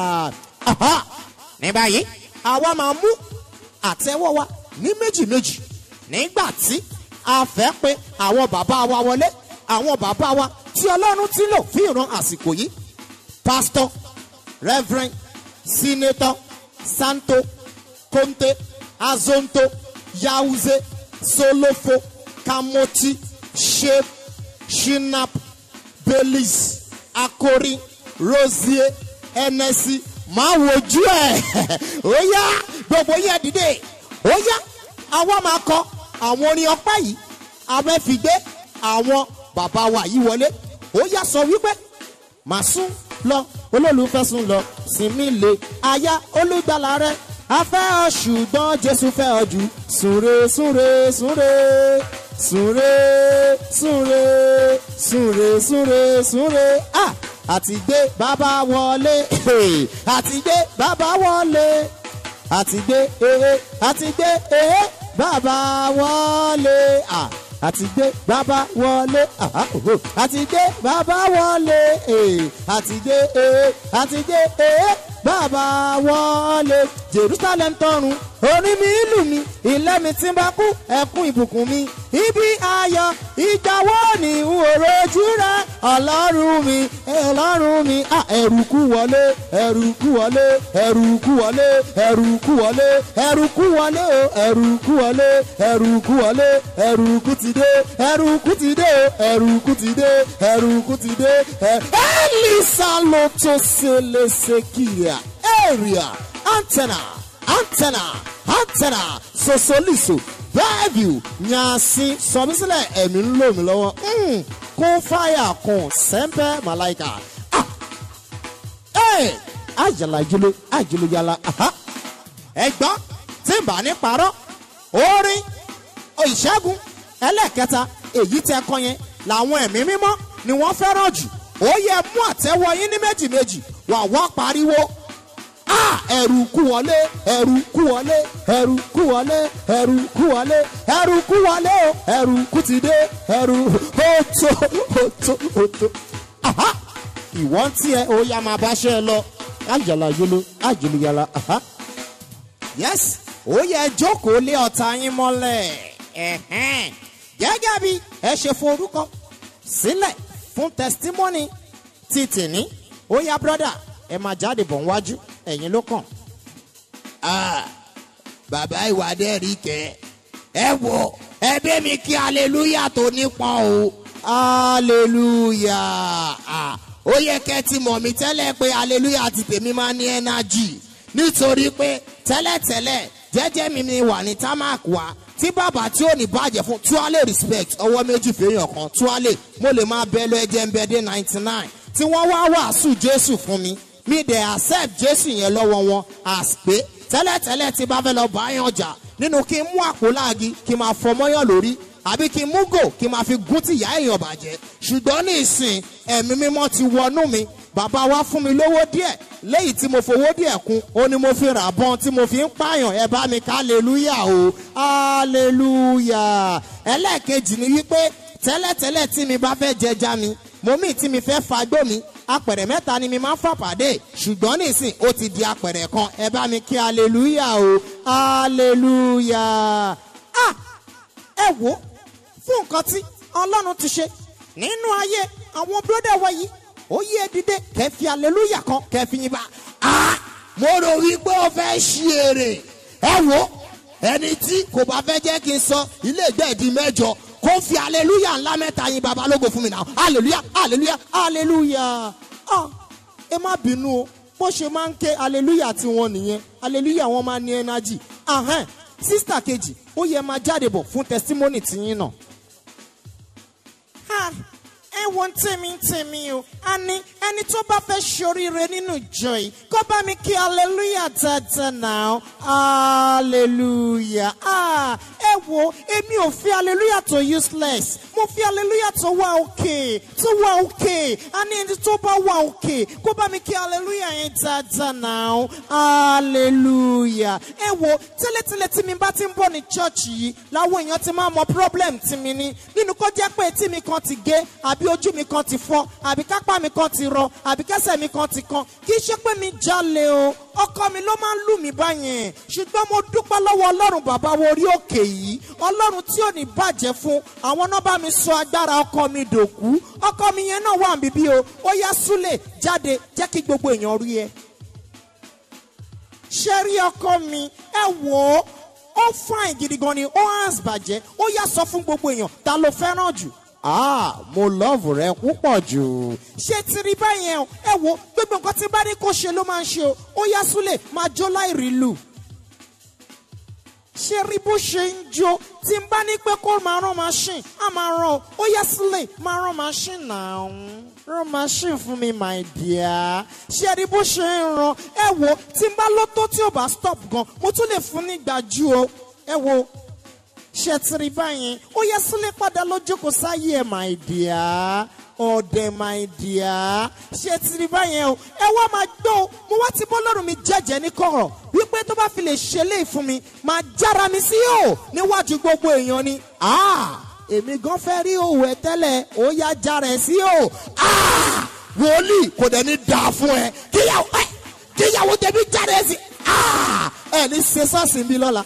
Speaker 7: aha ní báyìí àwa máa mú àtẹ́wọ́ wa ní méjì méjì nígbà tí a fẹ́ pé àwọn bàbá wa wọlé àwọn bàbá wa tí ọlọ́run ti lò fún ìran àsìkò yìí pastor reverend senator santo conte azonto yauze solofo kamoti shep shinap belis akori rosie ẹnẹsi máa wojú ẹ ó yá gbogbo yẹn dìde ó yá àwa máa kọ àwọn orin ọpẹ́ yìí abẹ́fìgbé àwọn bàbá wa yìí wọlé ó yá sọ wípé màá sún lọ olólùfẹ́ sún lọ sinmi lè aya olùgbàlà rẹ afẹ́ ọ ṣùgbọ́n jésù fẹ́ ọ jù súnre súnre súnre súnre súnre súnre súnre súnre ah àti gbé bàbá wọlé àti gbé bàbá wọlé àti gbé ehe àti gbé ehe bàbá wọlé ah àti gbé bàbá wọlé aha òhò àti gbé bàbá wọlé eh, àti gbé eh, àti gbé eh, bàbá wọlé jerusalem tọrùn orí mi ìlú mi ilé mi tí ń bá kú ẹkún ìbùkún mi ibi ayọ̀ ìgbà wo ni n ò rojú rẹ ọlọ́run mi ọlọ́run mi ah, ẹ̀rù kú wọlé ẹ̀rù kú wọlé ẹ̀rù kú wọlé ẹ̀rù kú wọlé ẹ̀rù kú wọlé o ẹ̀rù kú wọlé ẹ̀rù kú wọlé ẹ̀rù kú ti dé ẹ̀rù kú ti dé o ẹ̀rù kú ti dé ẹ̀rù kú ti dé ẹ̀ elisa ló tó ṣe léṣe kíyà area antenna antenna antenna sosoliso bẹ́ẹ̀bù yansi sọmísílẹ̀ ẹ̀mí ń lò mí lọ́wọ́ mm, kún fáyà kún sẹ́ńpẹ́ màláìka ah ẹ̀ àjàlá ìjọlọ àjọlọ yàrá aha ẹ̀gbọ́n tí n bá ní parọ́ orin ìṣẹ́gun ẹlẹ́ẹ̀kẹta èyí tẹ kọ yẹn làwọn ẹ̀mí mímọ́ ni wọ́n fẹ́ràn jù ó yẹ mú àtẹ́wọ́ yín ní méjì méjì wà wá pariwo ah ẹrù kú wọlé ẹrù kú wọlé ẹrù kú wọlé ẹrù kú wọlé ẹrù kú wọlé o ẹrù kú ti dé ẹrù ó tó ó tó ó tó aha ìwọ ń tiẹ̀ ó yá máa bá ṣe ẹ lọ àjàlá yolo àjòlù yàrá aha yes ó yẹ jókòó lé ọ̀tá yín mọ́lẹ̀ ẹ̀hẹ́n. gẹ́gẹ́ bí ẹ ṣe forúkọ sílẹ̀ fún testimony ti tìní ó yá brọ́dà ẹ máa jáde bọ̀ wájú ẹ̀yin ló kàn.
Speaker 1: bàbá ìwádẹ́ rí kẹ́ ẹ wò ẹbí mi kí aleluya tó nípọn o
Speaker 7: hallelujah
Speaker 1: Ah, ó yẹ kẹ́ ti mọ̀ mí tẹ́lẹ̀ pé aleluya ti tèmi máa ní ẹ́nájì nítorí pé tẹ́lẹ̀tẹ́lẹ̀ jẹ́jẹ́ mi ni wà ní tamak wa tí bàbá tí ò ní bàjẹ́ fún tuale respect ọwọ́ méjì fèèyàn kan tuale mo lè máa bẹ lọ ẹjẹ ń bẹ dé ninety nine tí wọ́n wá wàásù jésù fún mi mi dẹ̀ accept jésù yẹn lọ́wọ́ wọn as pé tẹ́lẹ̀tẹ́lẹ̀ tí bá fẹ́ lọ bá yàn jà nínú kí n mú àpò láàgì kí n máa fọmọ́yàn lórí àbí kí n mú gò kí n máa fi gún tìyá èèyàn bàjẹ́ ṣùgbọ́n ní ìsìn ẹ̀mí mímọ́ ti wọnú mi bàbá wa fún mi lówó díẹ̀ léyìí tí mo fowó díẹ̀ kún ó ní mo fi rà bọ́n tí mo fi ń pààyàn ẹ bá mi ká hallelujah o hallelujah ẹlẹ́ẹ̀kejì ni wípé tẹ́lẹ̀tẹ́lẹ̀ tí mi bá fẹ́ jẹja mi mo mí tí mi fẹ́ fagbó mi apẹ̀rẹ̀ mẹ́ta ni mi máa ń fà pàdé ṣùgbọ́n nísìn ó ti di apẹ̀rẹ̀ kan ẹ bá mi kí hallelujah o hallelujah ah ẹ wò ó fún nǹkan tí ọlọ́run ti ṣe nínú ayé àwọn bírọ́dà wa yìí ó yé dìde kẹfì hallelujah kan kẹfì yín bá ah
Speaker 7: mo rò wípé ó fẹ́ ṣí èrè ẹ wo ẹni tí kò bá fẹ́ jẹ́ kí n sọ ilé ìgbẹ́ẹ̀dì mẹ́jọ kó fi aleluya ńlá mẹ́ta yin babalógo fún mi náà aleluya aleluya aleluya ah ẹ má bínú o bó ṣe máa ń ké aleluya tiwọn nìyẹn aleluya wọn máa ní ẹnájì ahẹ́n sísítà kejì ó yẹ máa jáde bọ̀ fún tẹsítímọ́nì tiyín náà. Ha, ẹ wo ń tèmi ń tèmi o a ní ẹni tó bá fẹ́ ṣoríire nínú ìjọ yìí kó bá mi kí hallelujah dáadáa náà hallelujah ah, ẹ wo èmi ò fi hallelujah tó useless mo fi hallelujah tó wà òkè tó wà òkè a ní ẹni tó bá wà òkè kó bá mi kí hallelujah yẹn dáadáa náà hallelujah ẹ wo tẹ́lẹ̀tẹ́lẹ̀ tí mi bá ti ń bọ̀ ní church yìí làwọn èèyàn ti máa mọ problem tí mi ní nínú kó jẹ́ pé etí mi kan ti gé àbí ojú mi kan ti fọ́ àbí kápá mi kan ti rọ àbí kẹsẹ̀ mi kan ti kan kì í ṣe pé mi jalè o ọkọ mi ló máa ń lù mí báyẹn ṣùgbọ́n mo dúpẹ́ lọ́wọ́ ọlọ́run bàbá wo orí òkè yìí ọlọ́run tí ò ní bàjẹ́ fún àwọn náà bá mi sọ agbára ọkọ mi dòkú ọkọ mi yẹn náà wà níbí o ó yá súlẹ̀ jáde jẹ́ kí gbogbo èèyàn rí ẹ ṣe rí ọkọ mi ẹ wò ó ó fine gidi gan ni ó hàn bàjẹ́ ó yá sọ fún gbogbo èèyàn ta ló fẹ́ràn jù ah mo lọ́ọ̀fù rẹ púpọ̀ jù. ṣé ti rí báyẹn o ẹ wo gbogbo nǹkan tí bá ní kó ṣe ló máa ń ṣe o ó yá súlẹ̀ máa jó láì rí lù. ṣé rí bó ṣe ń jó tí n bá ní pé kó máa rán machine á máa rán o ó yá súlẹ̀ máa rán machine náà rán machine fún mi my dear ṣé rí bó ṣe ń ran ẹ wo tí n bá lọ́tọ́ tí ò bá stop gan mo tún lè fún nígbà ju o ẹ wo ṣe ti rí báyìí ó yẹ sílé padà lójókòó sáyé ẹ my dear ọ̀dẹ̀ my dear ṣe ti rí báyìí o ẹ wá máa gbọ́ o mo wá ti bọ́ lọ́rùn mi jẹ́jẹ́ ní kọ̀rọ̀ wípé tó bá fi lè ṣe léè fún mi máa jára mi sí o níwájú gbogbo èèyàn ni èmi gan fẹ́ rí òwò ẹ tẹ́lẹ̀ ó yá jára ẹ sí o wòlíì kò dẹ̀ ní dà fún ẹ kíyàwó ẹ kíyàwó tẹ̀mí jára ẹ sí ẹ ní ṣe sọ́ọ̀sì mi lọ́la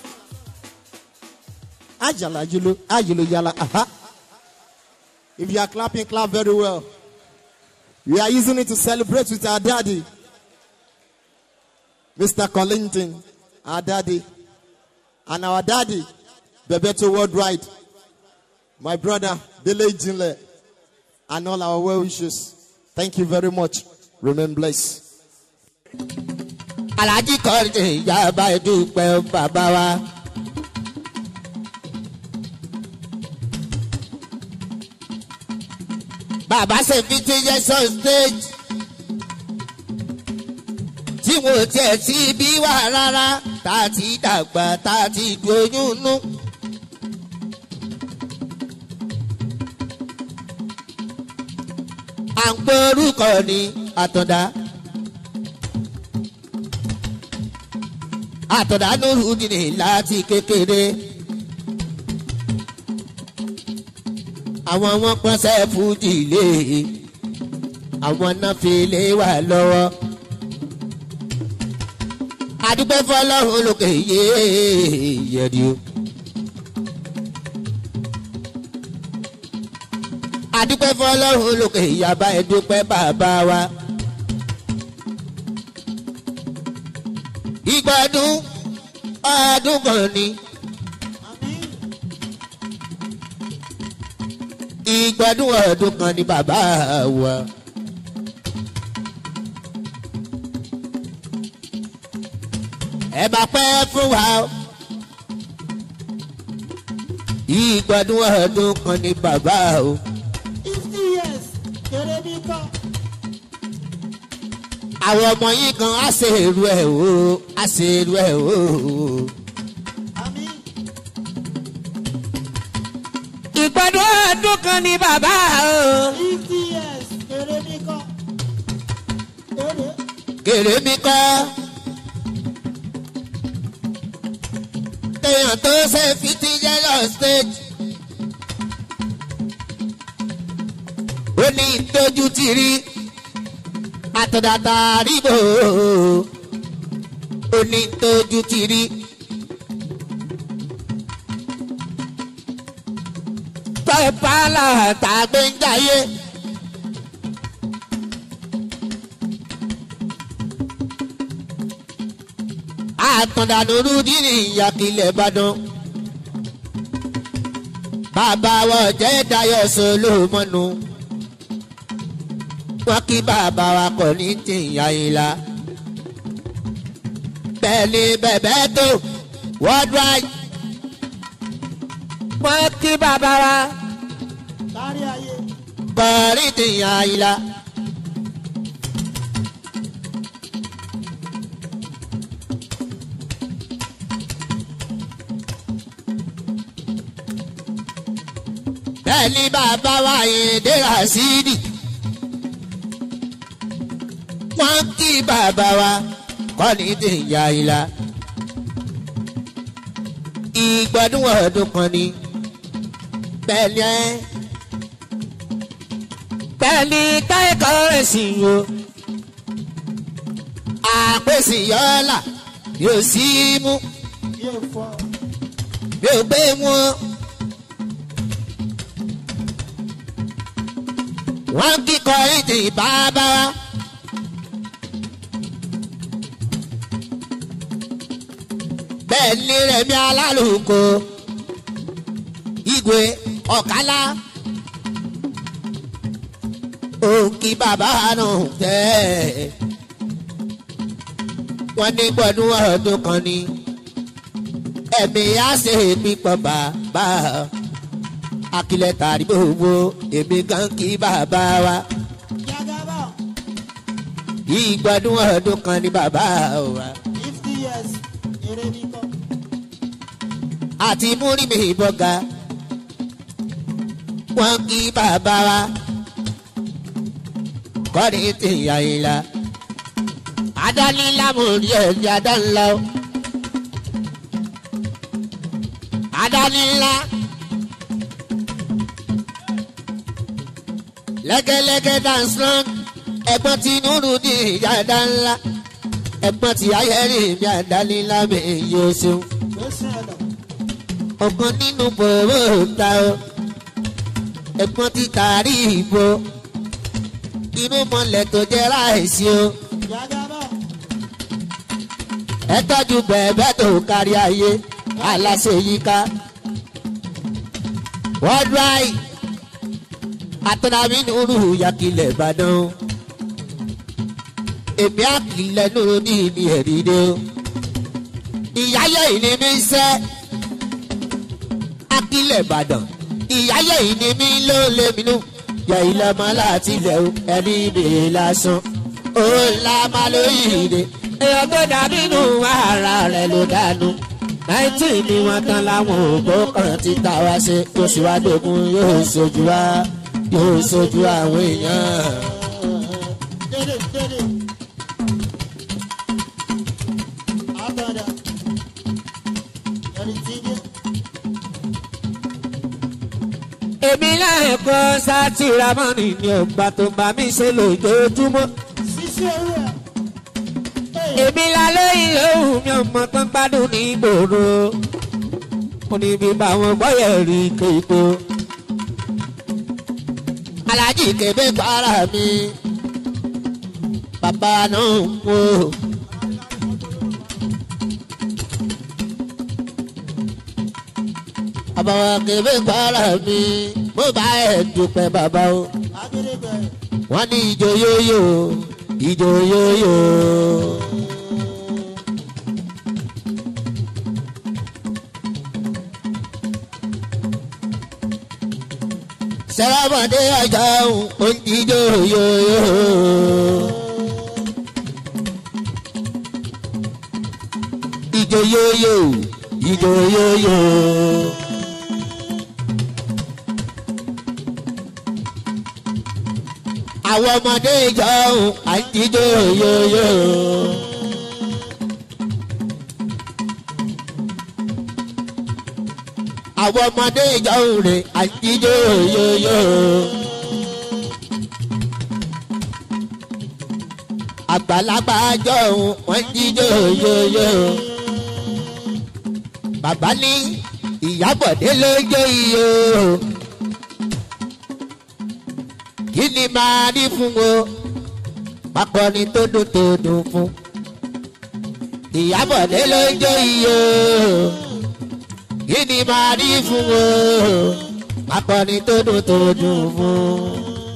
Speaker 7: ajala julo ajulo yala aha if you are clapping clap very well we are using it to celebrate with our daddy mr collington our daddy and our daddy bebeto worldwide my brother dele jinle and all our well wishes thank you very much remain blessed.
Speaker 2: alhaji kọ́rin ìyá bá dúpẹ́ bàbá wa. bàbá ṣe fi ti yẹ sọ stage tí wọn ò tiẹ̀ sí bí wà rárá tá a ti dàgbà tá a ti doyún nú. à ń pé orúkọ ní àtọ̀dá. àtọ̀dá lóru nìyí láti kékeré. àwọn wọn pọ́nṣẹ́ fújì lé àwọn náà fi lé wà lọ́wọ́. àdúgbò fọlọ́run lókè yé yẹ̀dí o. àdúgbò fọlọ́run lókè yàbá ẹ̀dúpẹ́ bàbá wa. ìgbádùn ọdún kan ni. ìgbádùn ọdún kan ni bàbá wa. ẹ bá pẹ́ fún wa o. ìgbádùn ọdún kan ni bàbá o.
Speaker 6: fifty years kéré bí kọ́.
Speaker 2: àwọn ọmọ yìí kan á ṣe èrú ẹ̀ o á ṣe èrú ẹ̀ o.
Speaker 6: àmì
Speaker 2: ìgbádùn ọdún kan ni bàbá o.
Speaker 6: fifty years kéré bí kọ́. kéré.
Speaker 2: kèrè mi kọ́. téèyàn tó ṣe fìtí yẹ́lọ̀ stage. ó ní tójú ti rí àtọ̀dàtà ríbò. ó ní tójú ti rí. pẹ́pàlà tàgbé ń jayé.
Speaker 7: àtàndàdúró dínì ìyàkílẹ̀ ìbàdàn. bàbá wa jẹ́ dayọ̀ solomonu. wọ́n kí bàbá wa kọ̀ ní tìyà ìlà. bẹ́ẹ̀ ni bẹ̀bẹ̀ tó worldwide. wọ́n kí bàbá wa kọ̀ ní tìyà ìlà. bẹ́ẹ̀ ni bàbá wa èdè rasidi. wọ́n kí bàbá wa kọ́ni tí ń ya ìlà. ìgbọ́dún ọdún kan ni bẹ́ẹ̀ ni ẹ́ bẹ́ẹ̀ ni káyọ̀kọ́ rẹ̀ sì yó. àpèsè yọ́ọ́là yóò sí mú yóò gbé wọn. wọ́n kíkọ ètò ìbábá wa. bẹ́ẹ̀ ni rẹ̀mí alálùkò igwe ọ̀kálá òǹkì bàbá náà tẹ́ wọ́n ní gbọ́dún ọdún kan ni ẹ̀mí á ṣe pípọ̀ bàbá akilẹ̀ tàrí gbogbo èmi kan kí bàbá wa. ìgbọ́dún ọdún kan ní bàbá wa. àti múrí mi bọ́gà wọ́n kí bàbá wa. kọ́ni ti yà ìlà. adánilá mo rí ẹ̀mí adánilá o. adánilá. lẹ́gẹ́lẹ́gẹ́ dance long ẹ̀gbọ́n ti nùrù ní ìyáda ńlá ẹ̀gbọ́n ti ayẹ́rì mi àdánilá mi yóò ṣeun. ọ̀kan nínú bòrò ta o ẹ̀gbọ́n ti tàrí ìbò inú mọ̀lẹ́ tó jẹ́ ráìsì o. ẹ tọ́jú bẹ̀ẹ̀bẹ̀ tó kárí ayé aláṣẹ yíká. worldwide àtọ́nàmí nùrù yakilẹ̀ ìbàdàn èmi àkìlẹ̀ nùrù ní ìní ẹ̀rídé o ìyáyẹ̀ ìní mi ń sẹ́ akílẹ̀ ìbàdàn ìyáyẹ̀ ìní mi ló lé mi nù yẹ ilẹ̀ mọ́ láti ilẹ̀ o ẹni ìbèrè lásán ó ńlá má lóyìnbó èèyàn tó dàbí nù ara rẹ̀ ló dànù náìtì ni wọ́n tán láwọn ògbó kan ti ta wá ṣe tó sì wá dógún yóò ṣojú wa yóò sojú àwọn èèyàn. èmi náà kọ́ sátìrámọ́nì ni ọgbà tó bá mi ṣe lójoojúmọ́. èmi lálẹ́ ìlóhùn mi ọmọ tó ń gbádùn ní ìgboro. mo ní bí báwọn gbọ́yẹ̀ rí kéko alájì kébé para mi bàbá náà kú. bàbá wa kébé para mi mo bá ẹ̀ dúpẹ́ bàbá o. wọ́n ní ìjọ yóyó ìjọ yóyó. sẹ́rábàdé ajá òun ìjọ yóyó. ìjọ yóyó ìjọ yóyó. àwọn ọmọdé ìjọ òun àìjíjọ yóyó. àwọn ọmọdé ìjọ òun rè àìjíjọ yóyó. àgbàlagbà jọ òun wọ́n jíjọ yóyó. bàbá ní ìyábọ̀dé ló jó iye o kí ni máa rí fún o pápọ̀ ni tó dùn tó dùn fún ìyábọ̀dé ló ń jó iye o kí ni máa rí fún o akọni tó dùn tó dùn fún.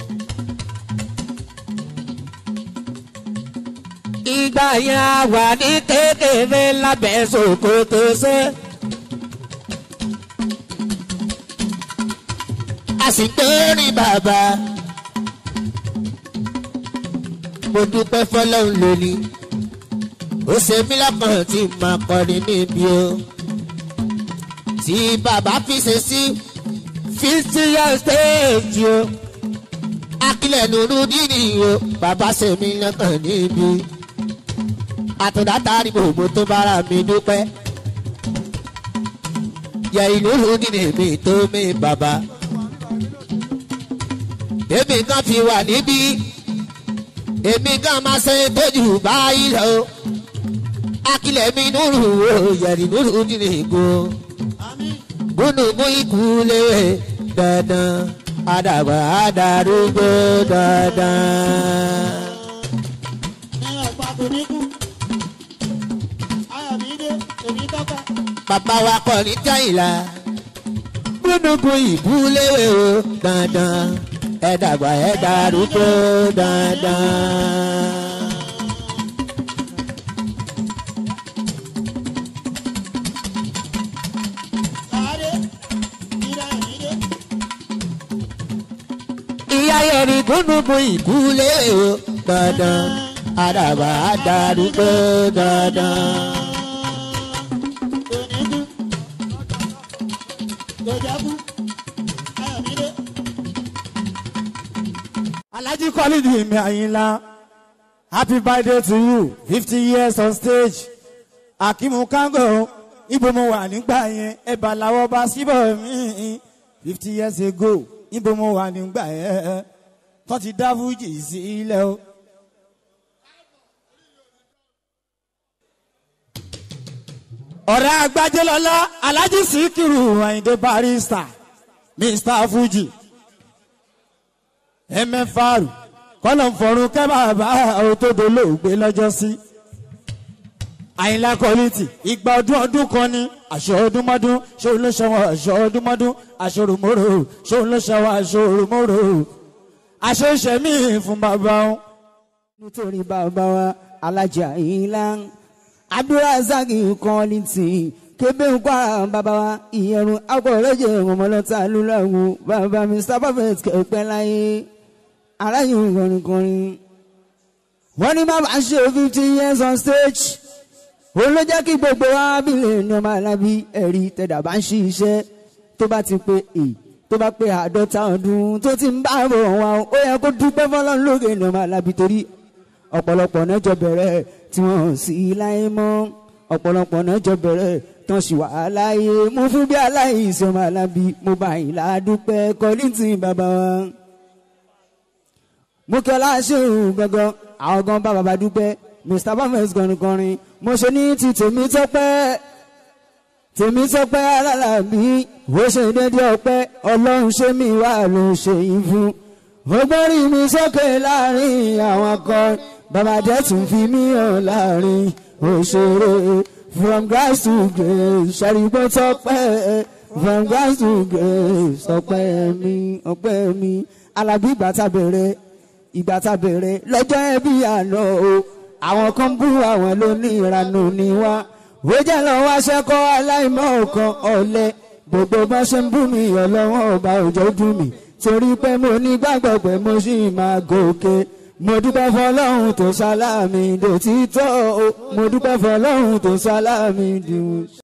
Speaker 7: ìgbà yẹn a wà ní kékeré lábẹ́ ṣòkòtò ṣe. a sì gbórí bàbá. mo dúpẹ́ fọlọ́run lónìí ó ṣe mí lọ́kàn tí màá kọrin níbi o. tí bàbá fi ṣe sí fifty years stage o. akílẹ̀ nùrù dídì o bàbá ṣe mí lọ́kàn níbi. àtúndá tari gbogbo tó bára mi dúpẹ́. yẹ ìlú dídì mi tó mi bàbá. èmi kan fi wà níbí èmi kan máa ṣe tójú báyìí lọ akilẹ̀ mi nùrù o yẹ̀rì nùrù nínú ìgò gúnùgún ikú léwé dandan àdàgbà àdàrúgbó dandan. bàbá wa kọ́ ní táyìlá gúnùgún ikú léwé o dandan ẹ̀dàgbà ẹ̀dàrúgbó dandan. ìyá yẹri gúnùgún ìkúlé o dandan àdàbà àdàrúgbó dandan.
Speaker 6: Alhaji Khalid mi Ayinla, happy birthday to you, fifty years on stage. Akimu Kango, ibo mo wà nígbà yẹn, ẹ̀bà làwọ̀ bá síbọ̀ mí. Fifty years ago, ibo mo wà nígbà yẹn, tó ti dá fújì sí ilẹ̀ o. Ọ̀rẹ́ agbájẹ́lọ́lá, Alhaji Sikiru Ayinde Barista, Mr. Fuji ẹmẹfàrù kọlọ ń fọrun kẹ bàbá òtòdó lóògbé lọ́jọ́ sí. àyìnlá kọ́lítì ìgbà ọdún ọdún kan ní aṣọ ọdúnmọ́dún ṣóun ló ṣọwọ́ aṣọ ọdúnmọ́dún aṣọ òrùmọ́rò ṣóun ló ṣọwọ́ aṣọ òrùmọ́rò aṣọ ìṣẹ̀mí fún bàbá wọn.
Speaker 8: nítorí bàbá wa alájà ìlà abdulrasaq kọ́lítì kébé ń kwara bàbá wa ìyẹrun akọ̀rẹ́jẹ ọmọlọ́ta lúláwọ̀ bàbá mr perfect kẹ̀pẹ́ láyé aráyé kọrinkọrin. wọ́n ní bàbá ṣe fifty years on stage òun ló jẹ́ kí gbogbo wa bílẹ̀ ní ọmọ alábí ẹ̀rí tẹ̀dá bá ń ṣe iṣẹ́ tó bá ti pé è tó bá pé àádọ́ta ọdún tó ti ń bá bọ̀ wá ó yẹ kó dúpẹ́ fọlọ́run lóge ní ọmọ alábí torí ọ̀pọ̀lọpọ̀ náà jọ bẹ̀rẹ̀ tí wọ́n sì láyé mọ́ ọ̀pọ̀lọpọ̀ náà jọ bẹ̀rẹ̀ tán sì wà láyé mo fún bí aláìsàn ọmọ alábí mo bá yìí ládùúpẹ́ kọ́lìntì bàbá wa mo kí ọlá ṣéun gangan àwọn gan bá bàbá dúpẹ́ mr bamers kọrinkọrin mo ṣe ní ti tèmi tọpẹ́ tèmi tọpẹ́ alálàbí ó ṣe dédé ọpẹ́ ọlọ́run ṣé mi wà ló ṣe yín fún ògbórí mi sókè láàrin àwọn akọrin bàbá jẹ́ tún fi mí hàn láàrin òṣèré from grass to grace ṣàrìgbọ́ tọpẹ́ from grass to grace ọpẹ́ mi ọpẹ́ mi alábí ìgbà tá bẹ̀rẹ̀ ìgbà tá bẹ̀rẹ̀ lọ́jọ́ ẹbí àná o àwọn kan bú àwọn lóníranú ni wá ó jẹ́ lọ wá ṣẹ́kọ́ aláìmọ̀ kan ọ̀lẹ gbogbo bá ṣe ń bú mi ọlọ́wọ́n ọba òjò dùn mí torí pé mo ní gbàgbọ́ pé mo sì máa gòkè mo dúpẹ́ fọlọ́run tó sálámì dòtítọ́ o mo dúpẹ́ fọlọ́run tó sálámì dìwọ̀n.